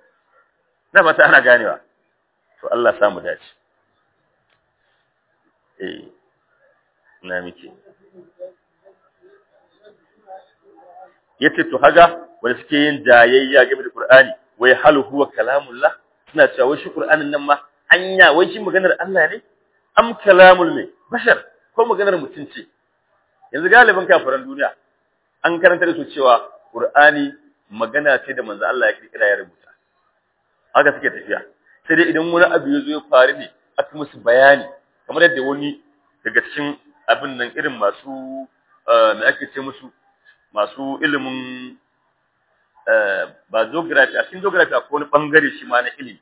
na fata ana ganewa to Allah sa mu dace eh na miki yace to haga wanda suke yin jayayya game da Qur'ani wai hal huwa kalamullah suna cewa wai shi Qur'anin nan ma anya wai shi maganar Allah ne am kalamul ne bashar ko maganar mutum ce yanzu galibin kafiran duniya an karanta da su cewa Qur'ani magana ce da manzo Allah ya kirkira ya rubuta haka suke tafiya sai dai idan wani abu ya zo ya faru ne aka musu bayani kamar yadda wani daga cikin abin nan irin masu me ake ce musu masu ilimin ba geography a cikin geography akwai wani bangare shi ma na ilimi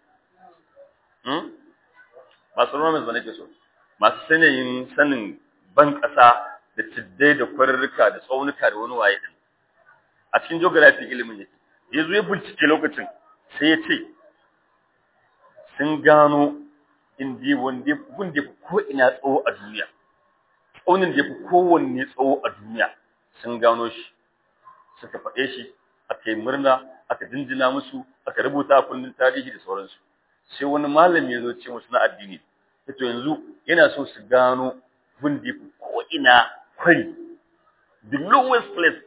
masu romans ba nake so masu sanayin sanin ban ƙasa da ciddai da kwarurruka da tsaunuka da wani waye din a cikin geography ilimin yake ya zo ya bincike lokacin sai ya ce sun gano indi wanda wanda ko ina tsawo a duniya tsaunin da ya fi kowanne tsawo a duniya sun gano shi suka faɗe shi aka yi murna aka jinjina musu aka rubuta a kundin tarihi da sauransu sai wani malami ya zo ce musu na addini to yanzu yana so su gano wanda ya fi ko ina kwari the lowest place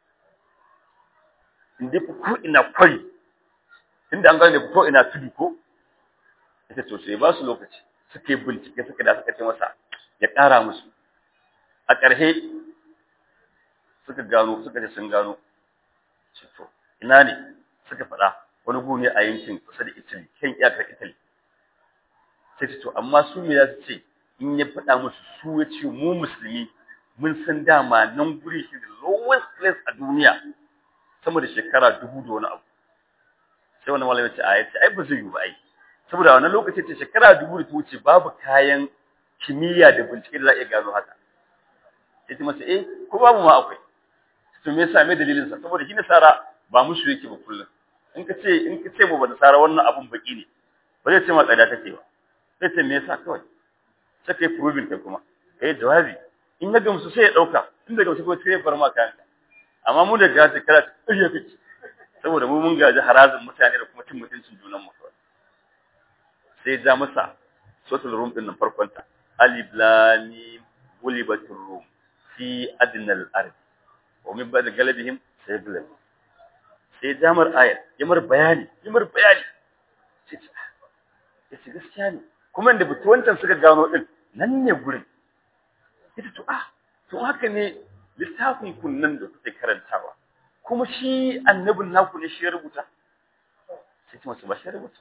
inda fi ko ina kwari inda an gane da ko ina tudu ko ita to sai ba su lokaci suka yi bincike suka da suka ce masa ya ƙara musu a ƙarshe suka gano suka ce sun gano ce to ina ne suka faɗa wani gu ne a yankin kusa da Italy kan iyakar Italy sai ce to amma su me za su ce in ya faɗa musu su ya ce mu musulmi mun san dama nan guri shi da lowest place a duniya sama da shekara dubu da wani abu sai wani malamin ce a yace ai ba zai yi ba ai saboda wannan lokaci ce shekara dubu da ta wuce babu kayan kimiyya da bincike da za a iya gano haka yace masa eh ko babu ma akwai to me yasa me dalilin sa saboda shi nasara ba musu yake ba kullum in ka ce in ka ce mu ba nasara wannan abun baki ne ba zai ce ma tsada take ba sai ce me yasa kawai sai kai proving kai kuma kai jawabi in ya gamsu sai ya dauka in da gamsu ko sai ya bar ma kayan amma mu da ga shekara ta ƙarya kake saboda mu mun gaji harazin mutane da kuma cin mutuncin junan mu kawai sai ja masa sotul rum din nan farkon ta alif lam mim gulibatur rum fi adnal ard wa min ba'd galabihim sayglab sai jamar ayat yamar bayani yamar bayani ya ce gaskiya ne kuma inda wancan suka gano din nan ne gurin ita to ah to haka ne littafin kunnan da kuke karantawa kuma shi annabin naku ne shi ya rubuta sai kuma su ba shi ya rubuta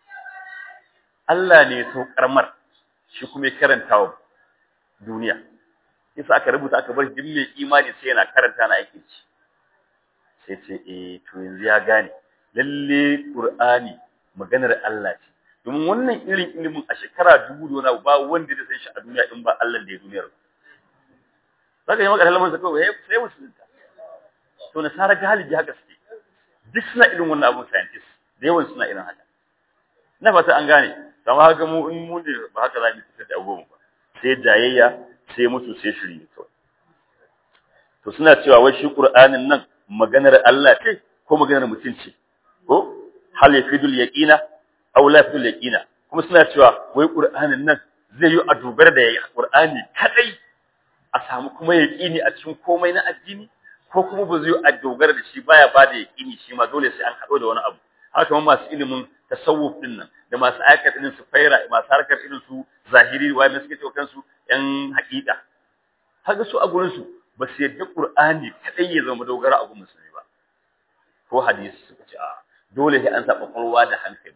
Allah ne ya saukar mar shi kuma ya karanta wa duniya yasa aka rubuta aka bar duk mai imani sai yana karanta na aikin ci sai ce eh to yanzu ya gane lalle Qur'ani maganar Allah ce domin wannan irin ilimin a shekara dubu da wani ba wanda da san shi a duniya in ba Allah da ya duniyar zaka yi maka halman sa kawai sai musulunta to nasara galibi haka suke duk suna irin wannan abun scientist da yawan suna irin haka na fata an gane kama haka mu in mu ne ba haka za mu fitar da abubuwan ba sai jayayya sai mutu sai shiri kawai to suna cewa wai shi qur'anin nan maganar Allah ce ko maganar mutum ce ko hal yafidul yaqina aw la yafidul yaqina kuma suna cewa wai qur'anin nan zai yi a dogara da qur'ani kadai a samu kuma yaqini a cikin komai na addini ko kuma ba zai yi a dogara da shi baya ba da yaqini shi ma dole sai an hado da wani abu haka kuma masu ilimin tasawuf din nan da masu aikata irin su faira masu harkar irin su zahiri wa mai suke cewa kansu yan haƙiƙa haka su a gurin su ba su yadda qur'ani kadai ya zama dogara a gurin musulmi ba ko hadisi suka ce a dole sai an sa kwakwalwa da hankali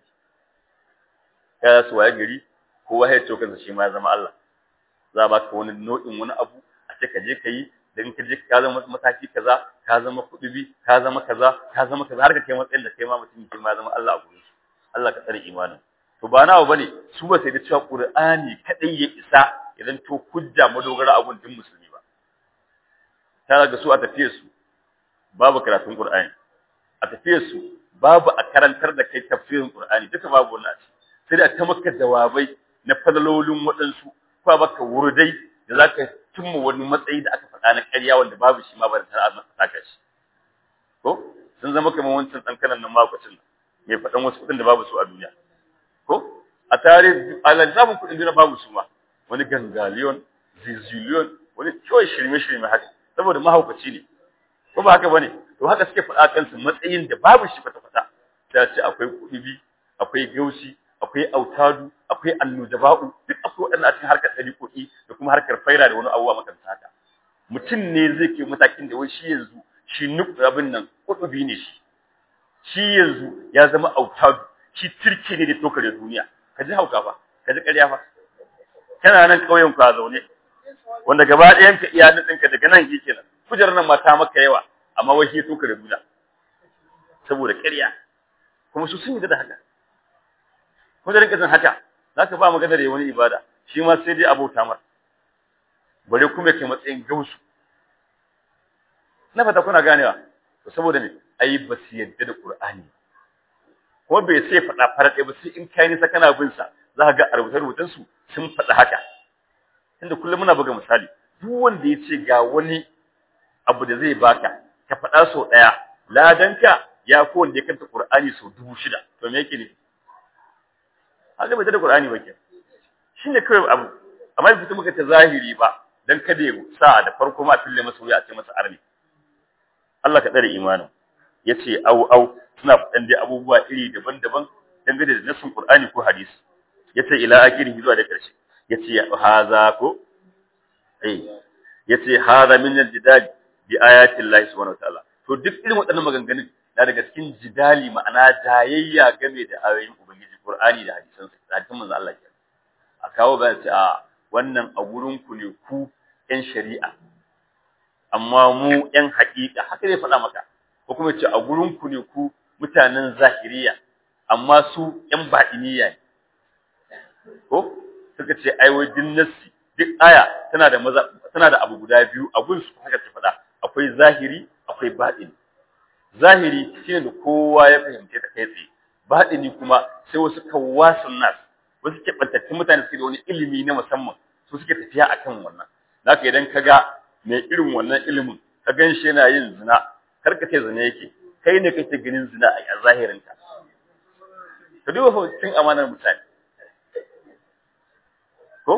ya su waye gari kowa ya ce kansa shi ma ya zama Allah za ba ka wani nau'in wani abu a ce ka je ka yi dan ka je ka zama mataki kaza ka zama kudubi ka zama kaza ka zama kaza har ka kai matsayin da kai ma mutum ke ma zama Allah a gurin su Allah ka tsare imanin to ba nawa bane su ba sai da cewa Qur'ani kadai ya isa idan to hujja madogara abun din musulmi ba ta ga su a tafiye su babu karatun Qur'ani a tafiye su babu a karantar da kai tafsirin Qur'ani duka babu wannan sai da ta maka jawabai na fadalolin waɗansu ko baka wurdai da zaka cimma wani matsayi da aka faɗa na ƙarya wanda babu shi ma ba da tara masa saka shi ko sun zama kamar wancan tsankanan nan makwacin mai faɗan wasu kuɗin da babu su a duniya ko a tare a lissafin kuɗin duniya babu su ma wani gangaliyon ziziliyon wani kawai shirme-shirme haka saboda mahaukaci ne ko ba haka bane to haka suke faɗa kansu matsayin da babu shi kwata-kwata ta ce akwai kuɗi akwai gaushi akwai autadu akwai annujaba'u duk akwai waɗannan a cikin harkar ɗariƙoƙi da kuma harkar faira da wani abubuwa makamta haka mutum ne zai ke matakin da wai shi yanzu shi nuk abin nan kuɗubi ne shi shi yanzu ya zama autadu shi turke ne da tokare duniya ka ji hauka fa ka ji ƙarya fa kana nan ƙauyen ku a zaune wanda gaba ɗayan ka iya nan ɗinka daga nan ke kenan kujerar nan mata maka yawa amma wai shi ya tokare duniya saboda ƙarya kuma su sun yi da haka kuma da rinka jin haka za ka ba magana da wani ibada shi ma sai dai abota mar bare kuma kai matsayin gausu na fata kuna ganewa to saboda ne ai ba su yadda da qur'ani kuma bai sai faɗa farar ɗaya ba sai in kai nisa kana bin sa za ka ga a rubuce rubutan su sun faɗa haka inda kullum muna buga misali duk wanda ya ce ga wani abu da zai baka ka faɗa sau ɗaya ladanka ya ko wanda ya kanta qur'ani sau dubu shida to me yake nufi haka bai da Qur'ani ba ke shine kawai abu amma bai fito muka ta zahiri ba dan kada ya sa da farko ma fille masa wuya a ce masa arni Allah ka tsare imanin yace au au suna fadan dai abubuwa iri daban-daban dangane da nasin Qur'ani ko hadisi yace ila akirihi zuwa da karshe yace haza ko eh yace haza min al-jidal bi ayati Allah subhanahu wa ta'ala to duk irin waɗannan maganganun na daga cikin jidali ma'ana jayayya game da ayoyin ubangiji Qur'ani da hadisan sa hadisan manzo Allah ke a kawo ga ce a wannan a gurin ku ne ku ƴan shari'a amma mu ƴan haƙiƙa haka zai faɗa maka ko kuma ce a gurin ku ne ku mutanen zahiriya amma su ƴan baɗiniya ne ko suka ce ai wai din nassi duk aya tana da maza tana da abu guda biyu a gun su haka ta faɗa akwai zahiri akwai baɗini zahiri shine da kowa ya fahimce ta kai tsaye baɗini kuma sai wasu kawasun nas wasu keɓantattun mutane suke da wani ilimi na musamman su suke tafiya akan wannan zaka idan ka ga mai irin wannan ilimin ka gan shi yana yin zina kar ka ce zina yake kai ne kake ganin zina a zahirin ka ka duba fa cin amanar mutane ko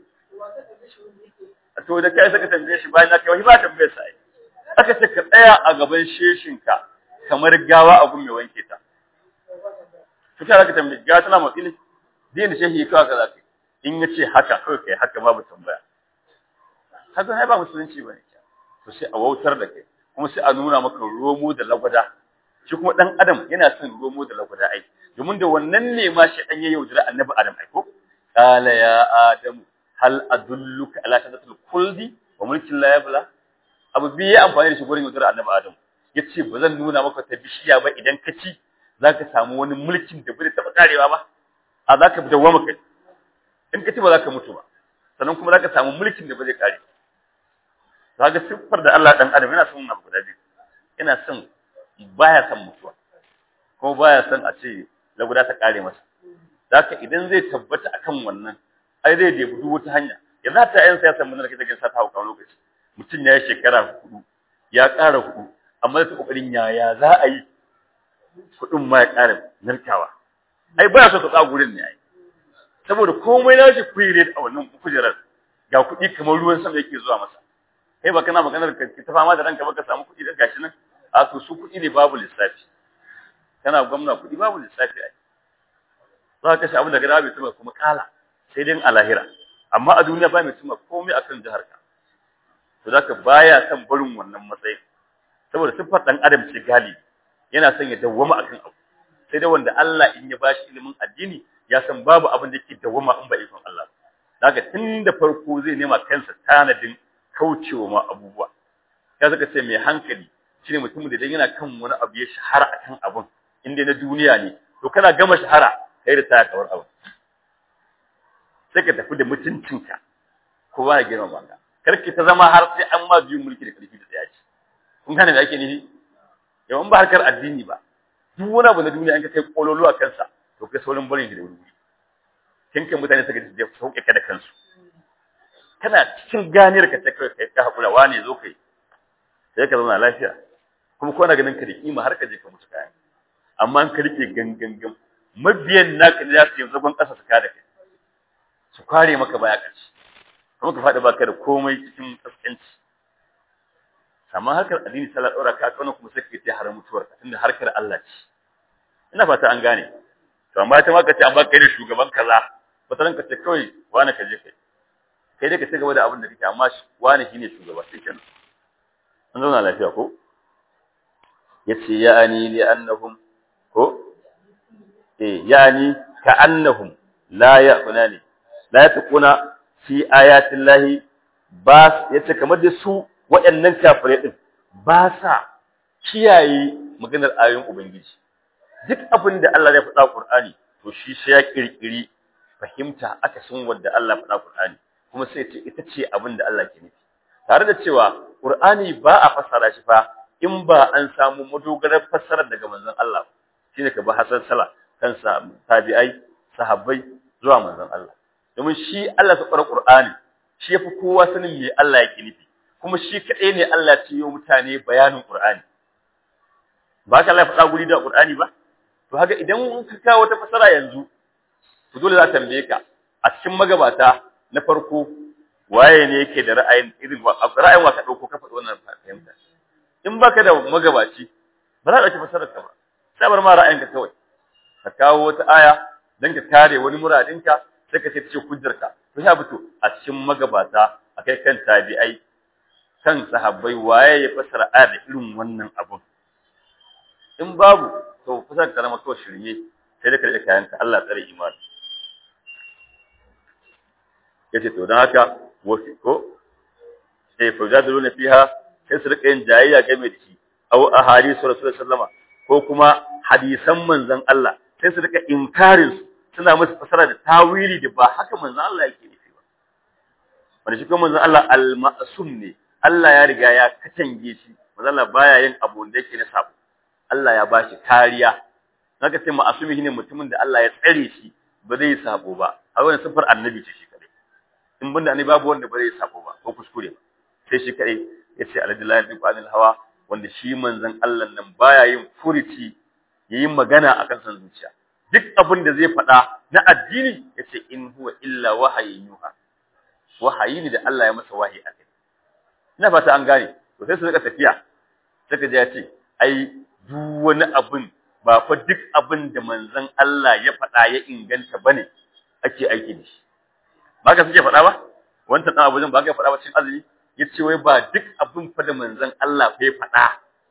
to da kai saka tambaye shi bayan na kai wani ba tambaye sa aka ce ka tsaya a gaban sheshinka kamar gawa a gun mai wanke ta to kai zaka tambaye ga tana motsi ne dai da shehi kawai ka zaka in ya ce haka kawai kai haka babu tambaya haka ai ba musulunci bane to sai a wautar da kai kuma sai a nuna maka romo da lagwada shi kuma dan adam yana son romo da lagwada ai domin da wannan ne ma shi dan ya yaudara annabi adam ai ko qala ya adamu hal adulluka ala shajaratil khuldi wa mulkin la yabla abu biyu ya amfani da shi gurin yaudara annabi adam yace ba zan nuna maka ta bishiya ba idan ka ci zaka samu wani mulkin da bai taba karewa ba a zaka dawwama kai in ka ci ba zaka mutu ba sannan kuma zaka samu mulkin da ba zai kare kaga siffar da Allah dan adam yana son abu guda biyu yana son baya son mutuwa kuma baya son a ce laguda ta kare masa haka idan zai tabbata akan wannan ai zai da duk wata hanya yanzu ta yan siyasa mun da kake sa ta hauka lokaci mutum ya yi shekara hudu ya ƙara hudu amma da kokarin yaya za a yi kudin ma ya ƙara narkawa ai baya so ka tsaga gurin ne ai saboda komai na shi kuire a wannan kujerar ga kuɗi kamar ruwan sama yake zuwa masa kai ba kana maganar ka ta fama da ranka ba ka samu kuɗi da gashi nan a to su kuɗi ne babu lissafi kana gwamna kuɗi babu lissafi ai za ka shi abin da gada bai tuma kuma kala sai dai a lahira amma a duniya ba mai tuma komai akan jihar ka to zaka baya son barin wannan matsayin saboda siffar dan adam ce gali yana son ya dawwama akan abu sai dai wanda Allah in ya bashi ilimin addini ya san babu abin da yake dawwama in ba ikon Allah daga tun da farko zai nema kansa tanadin kaucewa ma abubuwa ya saka ce mai hankali shine mutumin da idan yana kan wani abu ya shahara akan abun inda na duniya ne to kana gama shahara kai da taya kawar abu sai ka tafi da mutuncinka kowa ya girma ka karki ta zama har sai an ma biyun mulki da karfi da tsaya ce kun gane da ake nufi yawan ba harkar addini ba duk wani abu na duniya an ka kai kololo a kansa to kai saurin barin shi da wuri kin kan mutane suka ji sauke ka da kansu kana cikin ganiyar ka ta kai kai ka hakura wane zo kai sai ka zauna lafiya kuma ko na ganin ka da kima har ka je ka mutu kayan amma an ka rike gangan mabiyan naka ne za su yi zagon ƙasa su kada kai su kware maka baya ƙarshe kuma ka faɗi baka da komai cikin kaskanci amma harkar addini sallah ɗora ka kana kuma sai ka ce har mutuwar ka tunda harkar Allah ce ina fata an gane to amma ta ma ka ce an baka da shugaban kaza wata ka ce kawai wani ka je kai kai dai ka ci gaba da abin da kake amma wani shine shugaba sai kenan an zauna lafiya ko yace ya'ani li annahum ko eh yani ka annahum la ya'kunani la yatquna fi ayatin lahi ba yace kamar da su waɗannan kafirai din ba sa kiyaye maganar ayoyin ubangiji duk abin da Allah ya faɗa Qur'ani to shi sai ya kirkiri fahimta aka san wanda Allah ya faɗa Qur'ani kuma sai ce ita ce abin da Allah ke nufi tare da cewa Qur'ani ba a fassara shi fa in ba an samu madogarar fassarar daga manzon Allah shine ka ba Hassan Sala kansa tabi'ai sahabbai zuwa manzon Allah domin shi Allah ya fara Qur'ani shi yafi kowa sanin me Allah yake nufi kuma shi kadai ne Allah ya ce mutane bayanin Qur'ani ba ka Allah ya faɗa guri da Qur'ani ba to haka idan ka kawo wata fassara yanzu to dole za ta tambaye ka a cikin magabata na farko waye ne yake da ra'ayin irin ra'ayin wa ka dauko ka faɗi wannan fahimta in baka da magabaci ba za ka ɗauki fasarar ka ba sai bar ma ra'ayinka kawai ka kawo wata aya dan ka kare wani muradinka sai ka ce hujjarka to ya fito a cikin magabata akai kan tabi'ai kan sahabbai waye ya fasara aya da irin wannan abun in babu to fasarar ka zama kawai shirye sai da ka rike kayanka Allah tsare imani yace to dan haka wasi ko sai fujaduluna fiha sai su rika yin jayayya game da shi aw ahadisu rasulullahi sallama ko kuma hadisan manzon Allah sai su rika inkarin su suna musu fasara da tawili da ba haka manzon Allah yake nufi ba wanda shi kuma manzon Allah al-ma'sum ne Allah ya riga ya katange shi manzon Allah baya yin abu da yake na sabo Allah ya bashi kariya naka sai ma'asumi ne mutumin da Allah ya tsare shi ba zai sabo ba a wannan sifar annabi ce shi kadai in banda annabi babu wanda ba zai sabo ba ko kuskure ba sai shi kadai yace alhamdulillah bi qanil hawa wanda shi manzon Allah nan baya yin furici yayin magana akan san zuciya duk abin da zai faɗa na addini yace in huwa illa wahayin yuha wahayi ne da Allah ya masa wahayi a kai ina fata an gane to sai su rika tafiya saka ji ya ce ai duk wani abin ba fa duk abin da manzon Allah ya faɗa ya inganta bane ake aiki da shi ba ka suke faɗa ba wancan dan abujin ba ka faɗa ba cikin azumi yace wai ba duk abin fa da manzon Allah ya faɗa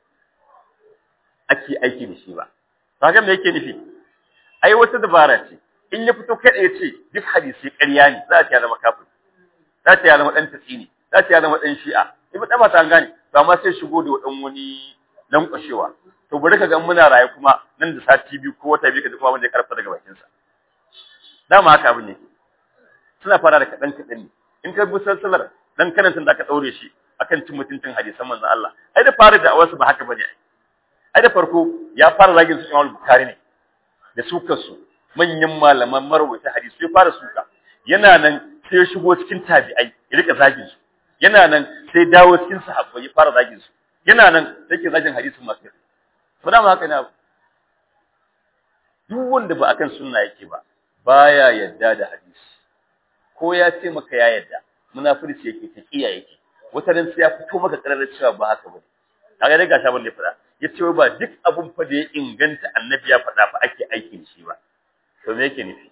ake aiki da shi ba kaga me yake nufi ai wata dabara ce in ya fito kada ya ce duk hadisi ƙarya ne za ta zama kafir za ta zama dan tsini za ta zama dan shi'a ibn dama ta gane to amma sai shigo da wadan wani lankwashewa to bari ka ga muna raye kuma nan da sati biyu ko wata biyu ka kuma wanda ya karfa daga bakin sa dama haka abin ne suna fara da kadan kadan ne in ka bi salsalar dan kanan da aka daure shi akan cin mutuncin hadisan manzon Allah ai da fara da awasu ba haka bane ai ai da farko ya fara zagin su Imam Bukhari ne da sukar su manyan malaman marwaita hadisi sai fara suka yana nan sai ya shigo cikin tabi'ai ya rika zagin su yana nan sai dawo cikin sahabbai ya fara zagin su yana nan sai ke zagin hadisin masu to da haka ne duk wanda ba akan sunna yake ba baya yadda da hadisi ko ya ce maka ya yadda munafirci yake ta kiya yake wata ran sai ya fito maka kararar cewa ba haka bane kaga dai gashi abin da ya faɗa yace ba duk abun fa da ya inganta annabi ya faɗa fa ake aiki da shi ba to me yake nufi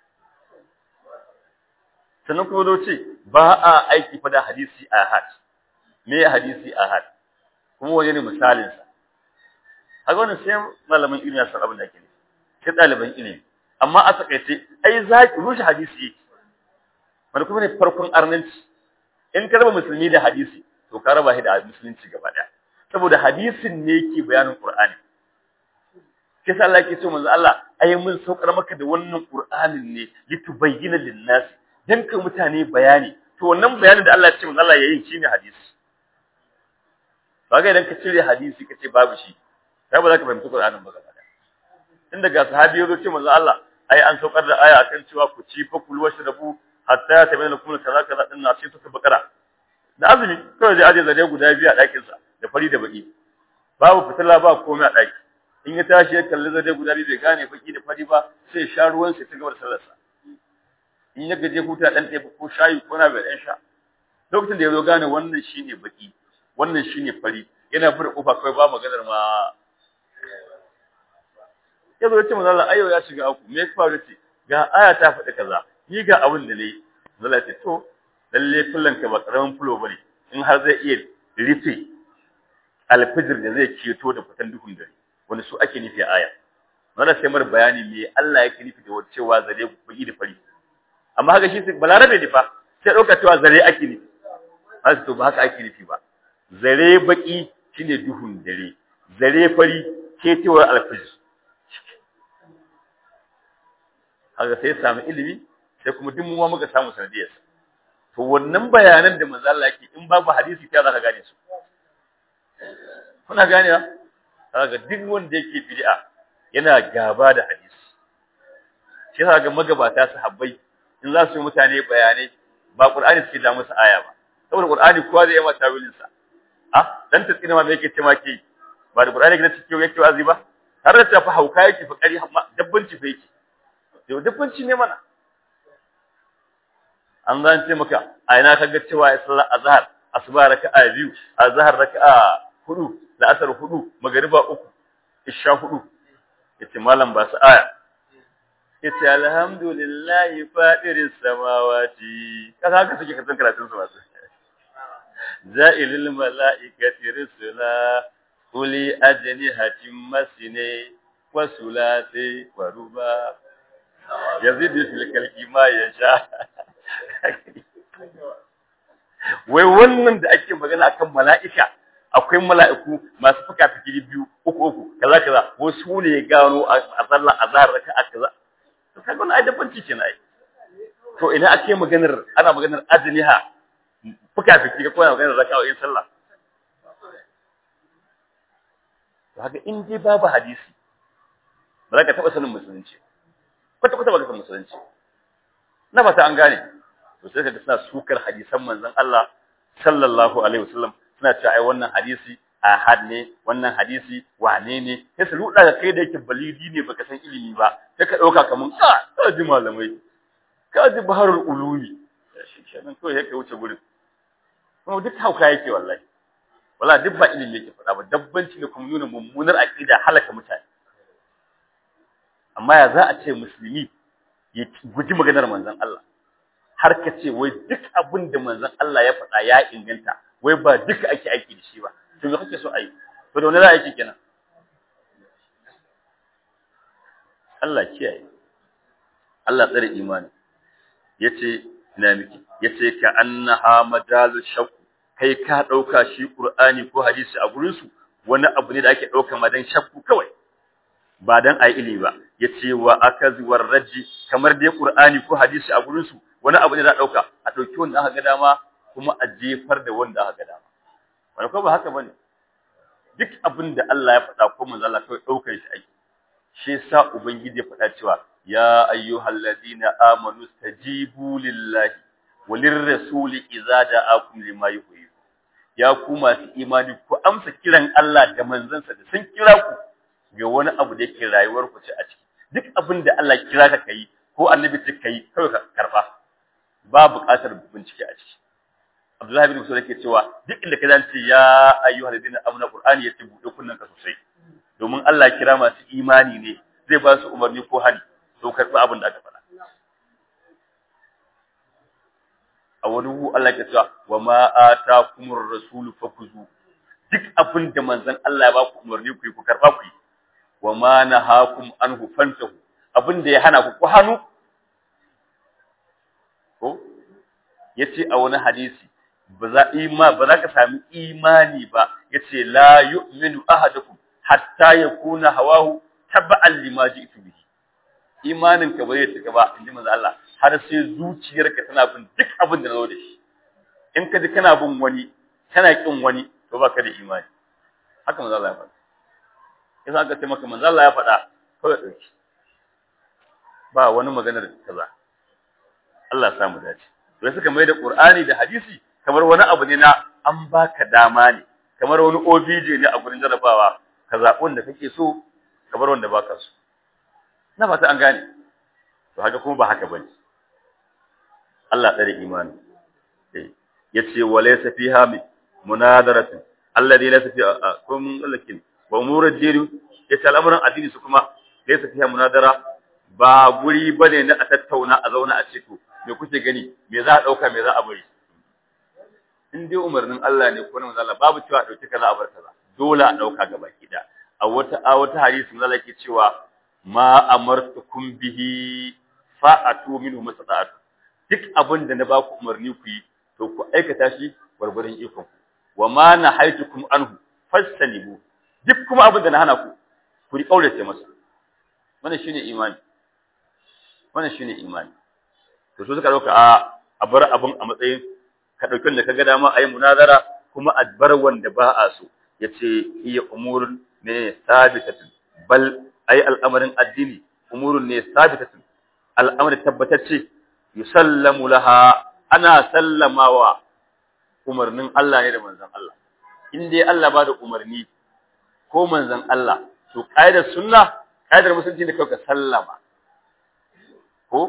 sannan kuma zo ce ba a aiki fa da hadisi ahad me hadisi ahad kuma wani ne misalin sa haka wannan sai malaman ilimi ya san abin da ake nufi sai ɗaliban ilimi amma a takaice ai zaki rushe hadisi yake wani kuma ne farkon arnanci in ka raba musulmi da hadisi to ka raba shi da musulunci gaba ɗaya saboda hadisin ne yake bayanin Qur'ani kisa Allah yake cewa manzo Allah ai mun saukar maka da wannan Qur'anin ne litubayyana lin-nas dan ka mutane bayani to wannan bayanin da Allah ya ce manzo Allah yayin shine hadisi kaga idan ka cire hadisi kace babu shi sai ba za ka fahimci Qur'anin ba gaba tun daga sahabi ya zo ce manzo Allah ai an saukar da aya akan cewa ku ci fa kul washrabu hatta ya tabayyana lakum kaza kaza din na sai ta bakara da azumi kawai zai aje zare guda biyu a ɗakin sa da fari da baki babu fitila ba komai a ɗaki in ya tashi ya kalli zare guda biyu bai gane baki da fari ba sai sha ruwan sa ta gaba da sallar sa in ya gaje huta dan ɗaya ko shayi ko na bai dan sha lokacin da ya zo gane wannan shine baki wannan shine fari yana bude kofa kawai ba maganar ma ya zo ya ce manzo Allah ayo ya shiga aku me ya faru ce ga aya ta faɗi kaza ni ga abin da nayi manzo Allah ce to lalle fullan ka ba karamin fulo bane in har zai iya rufe alfijir da zai keto da fitan duhun dare wani su ake nufi a aya wannan sai mar bayani me Allah yake nufi da cewa zare baki da fari amma haka shi balarabe ne fa sai dauka cewa zare ake nufi har to ba haka ake nufi ba zare baki shine duhun dare zare fari ketewar alfijir haka sai samu ilimi sai kuma duk mu muka samu sanadiyar to wannan bayanan da manzo Allah yake in babu hadisi ta zaka gane su kuna ganewa kaga duk wanda yake bid'a yana gaba da hadisi shi yasa ga magabata sahabbai in za su yi mutane bayanai ba Qur'ani suke da musu aya ba saboda Qur'ani kowa zai yi mata tawilin sa ah dan tsina ma me yake ce ma ke ba da Qur'ani yake cikin yake wazi ba har da tafi hauka yake fa kari dabbanci fa yake to dabbanci ne mana an zan ce maka a ina kaga cewa sallar azhar asuba raka'a biyu azhar raka'a hudu da asar hudu magariba uku isha hudu yace malam ba su aya yace alhamdulillahi fadiris samawati kaga haka suke kasan karatun su masu za'ilil mala'ikati rusula uli ajnihatin masine wa sulati wa ruba yazidu fil kalki ma yasha wai wannan da ake magana akan mala'ika akwai mala'iku masu fuka fiki biyu uku uku kaza kaza wasu ne ya gano a sallar azhar raka'a kaza to kaga wannan adabanci kenan ai to ina ake maganar ana maganar ajniha fuka fiki ko ana maganar raka'a in sallah to haka in dai babu hadisi ba za ka taba sanin musulunci kwata kwata ba ka san musulunci na fata an gane to sai kaga suna sukar hadisan manzon Allah sallallahu alaihi wasallam suna cewa ai wannan hadisi ahad ne wannan hadisi wane ne sai su ruda ga kai da yake balidi ne baka san ilimi ba sai ka dauka kaman ka ka ji malamai ka ji baharul ulumi shi kenan to yake wuce gurin kuma duk hauka yake wallahi wallahi duk ba ilimi yake faɗa ba dabbanci ne kuma nuna mummunar aqida halaka mutane amma ya za a ce musulmi ya guji maganar manzon Allah har ka ce wai duk abin da manzon Allah ya faɗa ya inganta wai ba duka ake aiki da shi ba to me kake so a yi to da wani za a yi kenan Allah kiyaye Allah tsare imani yace ina miki yace ka annaha majalu shakku kai ka dauka shi qur'ani ko hadisi a gurin su wani abu ne da ake dauka madan shakku kawai ba dan ai ilimi ba yace wa akazi war raji kamar dai qur'ani ko hadisi a gurin su wani abu ne da dauka a dauki wanda aka ga dama kuma a jefar da wanda aka ga dama wani ko ba haka bane duk abin da Allah ya faɗa ko manzo Allah kawai daukar shi ake shi yasa ubangiji ya faɗa cewa ya ayyuhal ladina amanu stajibu lillahi walir rasuli idza da'akum lima yuhyi ya ku masu imani ku amsa kiran Allah da manzansa da sun kira ku ga wani abu da yake rayuwar ku ce a ciki duk abin da Allah kira ka kai ko annabi ce kai kawai ka karba ba buƙatar bincike a ciki Abdullahi bin Musa yake cewa duk inda ka zance ya ayyuhal ladina amanu qur'ani yace bude kunnan ka sosai domin Allah kira masu imani ne zai ba su umarni ko hani to karɓi abin da aka faɗa a wani hu Allah ke cewa wa ma atakumur rasul fakuzu duk abin da manzon Allah ya ba ku umarni ku yi ku karɓa ku yi wa ma nahakum anhu fantahu abin da ya hana ku ku hannu ko yace a wani hadisi ba za ima ba za ka sami imani ba yace la yu'minu ahadukum hatta yakuna hawahu taba'an lima ji'tu bihi imanin ka bai cika ba inji manzo Allah har sai zuciyarka tana bin duk abin da nazo da shi in ka ji kana bin wani kana kin wani to baka da imani haka manzo Allah ya faɗa idan aka ce maka manzo Allah ya faɗa kawai dauki ba wani maganar kaza Allah ya samu dace to suka mai da Qur'ani da hadisi kamar wani abu ne na an baka dama ne kamar wani OBJ ne a gurin jarabawa ka zaɓi wanda kake so ka bar wanda baka so na fata an gane to haka kuma ba haka bane Allah tsare imani eh yace walaysa fiha min munadaratun alladhi laysa fi kum lakin wa umurud din yace al'amuran addini su kuma laysa fiha munadara ba guri bane na a tattauna a zauna a ciko me kuke gani me za a dauka me za a bari in dai umarnin Allah ne ko na manzo Allah babu cewa dauki kaza a bar kaza dole a dauka gaba kida a wata a wata hadisi manzo Allah yake cewa ma amartukum bihi fa'atu minhu mastata'tu duk abin da na ba ku umarni ku yi to ku aikata shi gwargwaron ikon ku wa ma nahaitukum anhu fastanibu duk kuma abin da na hana ku ku ri kaurace masa wannan shine imani wannan shine imani to so suka dauka a a bar abin a matsayin ka dauki wanda kaga dama ayi munazara kuma a bar wanda ba a so yace iya umurun ne sabitatun bal ai al'amarin addini umurun ne sabitatun al'amari tabbatacce yusallamu laha ana sallamawa umarnin Allah ne da manzon Allah in dai Allah ba da umarni ko manzon Allah to kaidar sunna kaidar musulunci da kauka sallama ko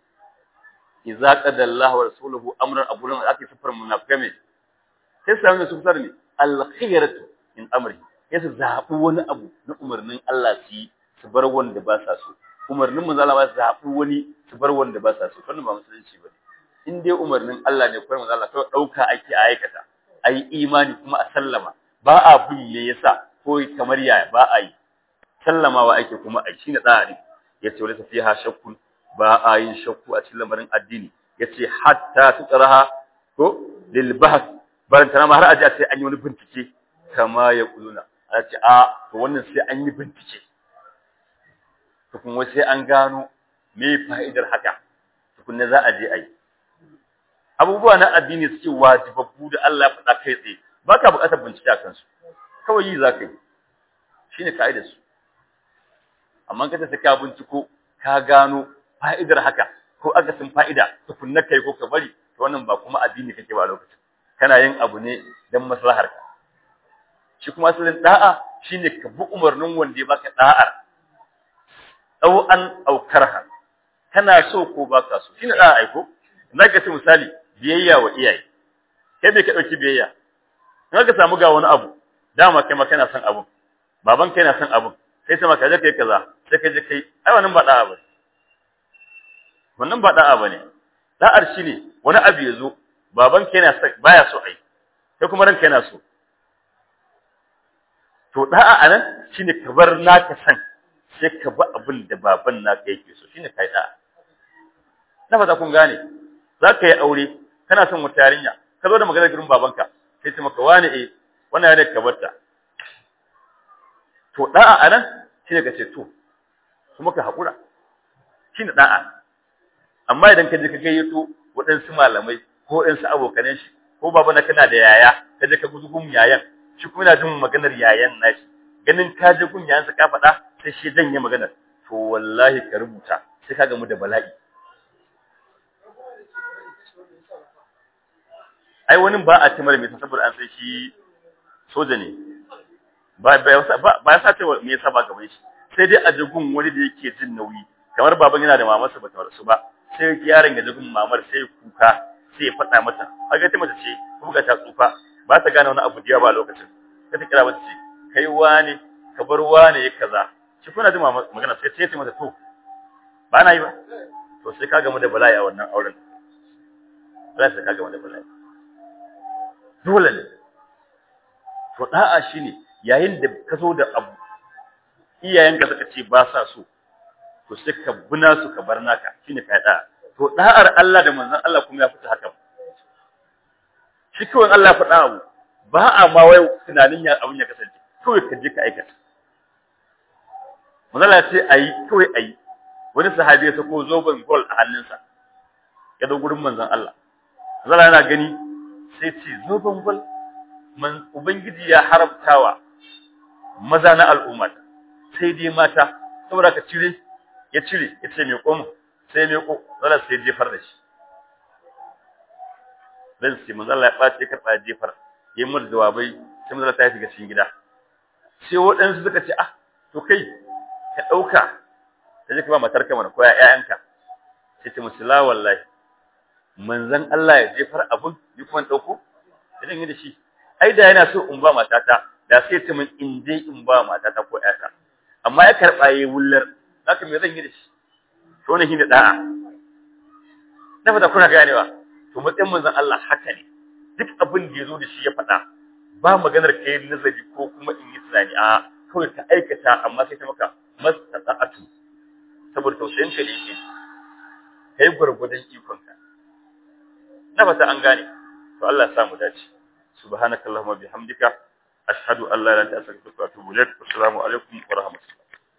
idza qada Allah wa rasuluhu amran abulan ake sifar munafikai sai sai ne sifar ne al-khiyaratu in amri sai su zabi wani abu na umarnin Allah su yi su bar wanda ba sa so umarnin manzo Allah ba su zabi wani su bar wanda ba sa so wannan ba musulunci bane in dai umarnin Allah ne ko manzo Allah to dauka ake a aikata ayi imani kuma a sallama ba a bin me yasa ko kamar yaya ba a yi sallamawa ake kuma a shine tsari yace wala fiha shakkun ba a yin shakku a cikin lamarin addini yace hatta tutraha ko lil bahth baran tana har aje sai an yi wani bincike kama ya kuluna a ce a to wannan sai an yi bincike to kuma sai an gano me fa'idar haka tukunna za a je a yi abubuwa na addini suke wajibabbu da Allah ya faɗa kai tsaye ba ka buƙatar bincike a kansu kawai yi za ka yi shi ne ka'idar su amma ka ta ka binciko ka gano fa'idar haka ko akasin fa'ida tukunna kai ko ka bari to wannan ba kuma addini kake ba a lokacin kana yin abu ne don maslahar ka shi kuma asalin da'a shine ka bi umarnin wanda ya baka da'ar au an aukarha kana so ko baka so shine da'a aiko zaka ce misali biyayya wa iyaye kai bai ka dauki biyayya in ka samu ga wani abu dama kai ma kana son abu baban kai na son abu sai sai maka je kai kaza sai ka je kai ai wannan ba da'a bane wannan ba da'a bane da'ar shine wani abu ya zo baban ka yana baya so ai sai kuma ranka yana so to da'a anan shine ka bar naka san sai ka ba abin da baban naka yake so shine kai da'a na fata kun gane za ka yi aure kana son wata yarinya ka zo da maganar gurin babanka sai ce maka wani eh wannan yarinya ka barta to da'a anan shine ka ce to kuma ka hakura shine da'a amma idan ka je ka gayyato waɗansu malamai ko waɗansu abokanan shi ko baba na kana da yaya ka je ka gudu gun yayan shi kuma yana jin maganar yayan nashi ganin ka je gun yayansa ka faɗa sai shi janye maganar to wallahi ka rubuta sai ka gamu da bala'i ai wani ba a timar mai saboda an sai shi soja ne ba ba ya sace me yasa ba gaban shi sai dai a jigun wani da yake jin nauyi kamar baban yana da mamarsa ba ta rasu ba sai yaron ya jigun mamar sai kuka sai ya faɗa mata kaga ta mace ce kuma ga ta tsufa ba ta gane wani abu da ba lokacin sai ta kira mata ce kai wani ka bar wani ya kaza shi kuna jin magana sai ce mata to ba na yi ba to sai ka gamu da bala'i a wannan auren sai ka gamu da bala'i dole ne to da'a shine yayin da ka zo da abu iyayenka suka ce ba sa so to sai ka buna su ka bar naka shine kai da'a to da'ar Allah da manzon Allah kuma ya fita haka shi kawai Allah ya faɗa abu ba a ma wai tunanin ya abin ya kasance kawai ka je ka aikata manzon Allah ce ayi kawai ayi wani sahabi ya sako zoben gol a hannunsa ya da gurin manzon Allah manzon yana gani sai ce zoben gol man ubangiji ya haramtawa maza na al'umma sai dai mata saboda ka cire ya cire ya ce mai komo sai mai ko zalla sai jefar da shi dan sai manzo Allah ya bace ka tsaya jefar yayin mu jawabai sai manzo Allah ta shiga cikin gida sai waɗansu suka ce ah to kai ka dauka ka je ka ba matarka mana ko ƴaƴanka sai ta musula wallahi manzon Allah ya jefar abun ni kuma dauko idan yi da shi ai da yana so in ba matata da sai ta min in je in ba matata ko ƴata amma ya karba yayi wullar haka me zan yi da shi to ne shine da'a na fata kuna ganewa to matsayin manzon Allah haka ne duk abin da yazo da shi ya faɗa ba maganar kai nazari ko kuma in yi tunani a kawai ka aikata amma sai ta maka mastata'atu saboda tausayin ka ne kai gurgudan ikonka na fata an gane to Allah ya sa mu dace subhanakallahumma bihamdika ashhadu an la ilaha illa anta astaghfiruka wa atubu ilaik assalamu alaikum wa rahmatullahi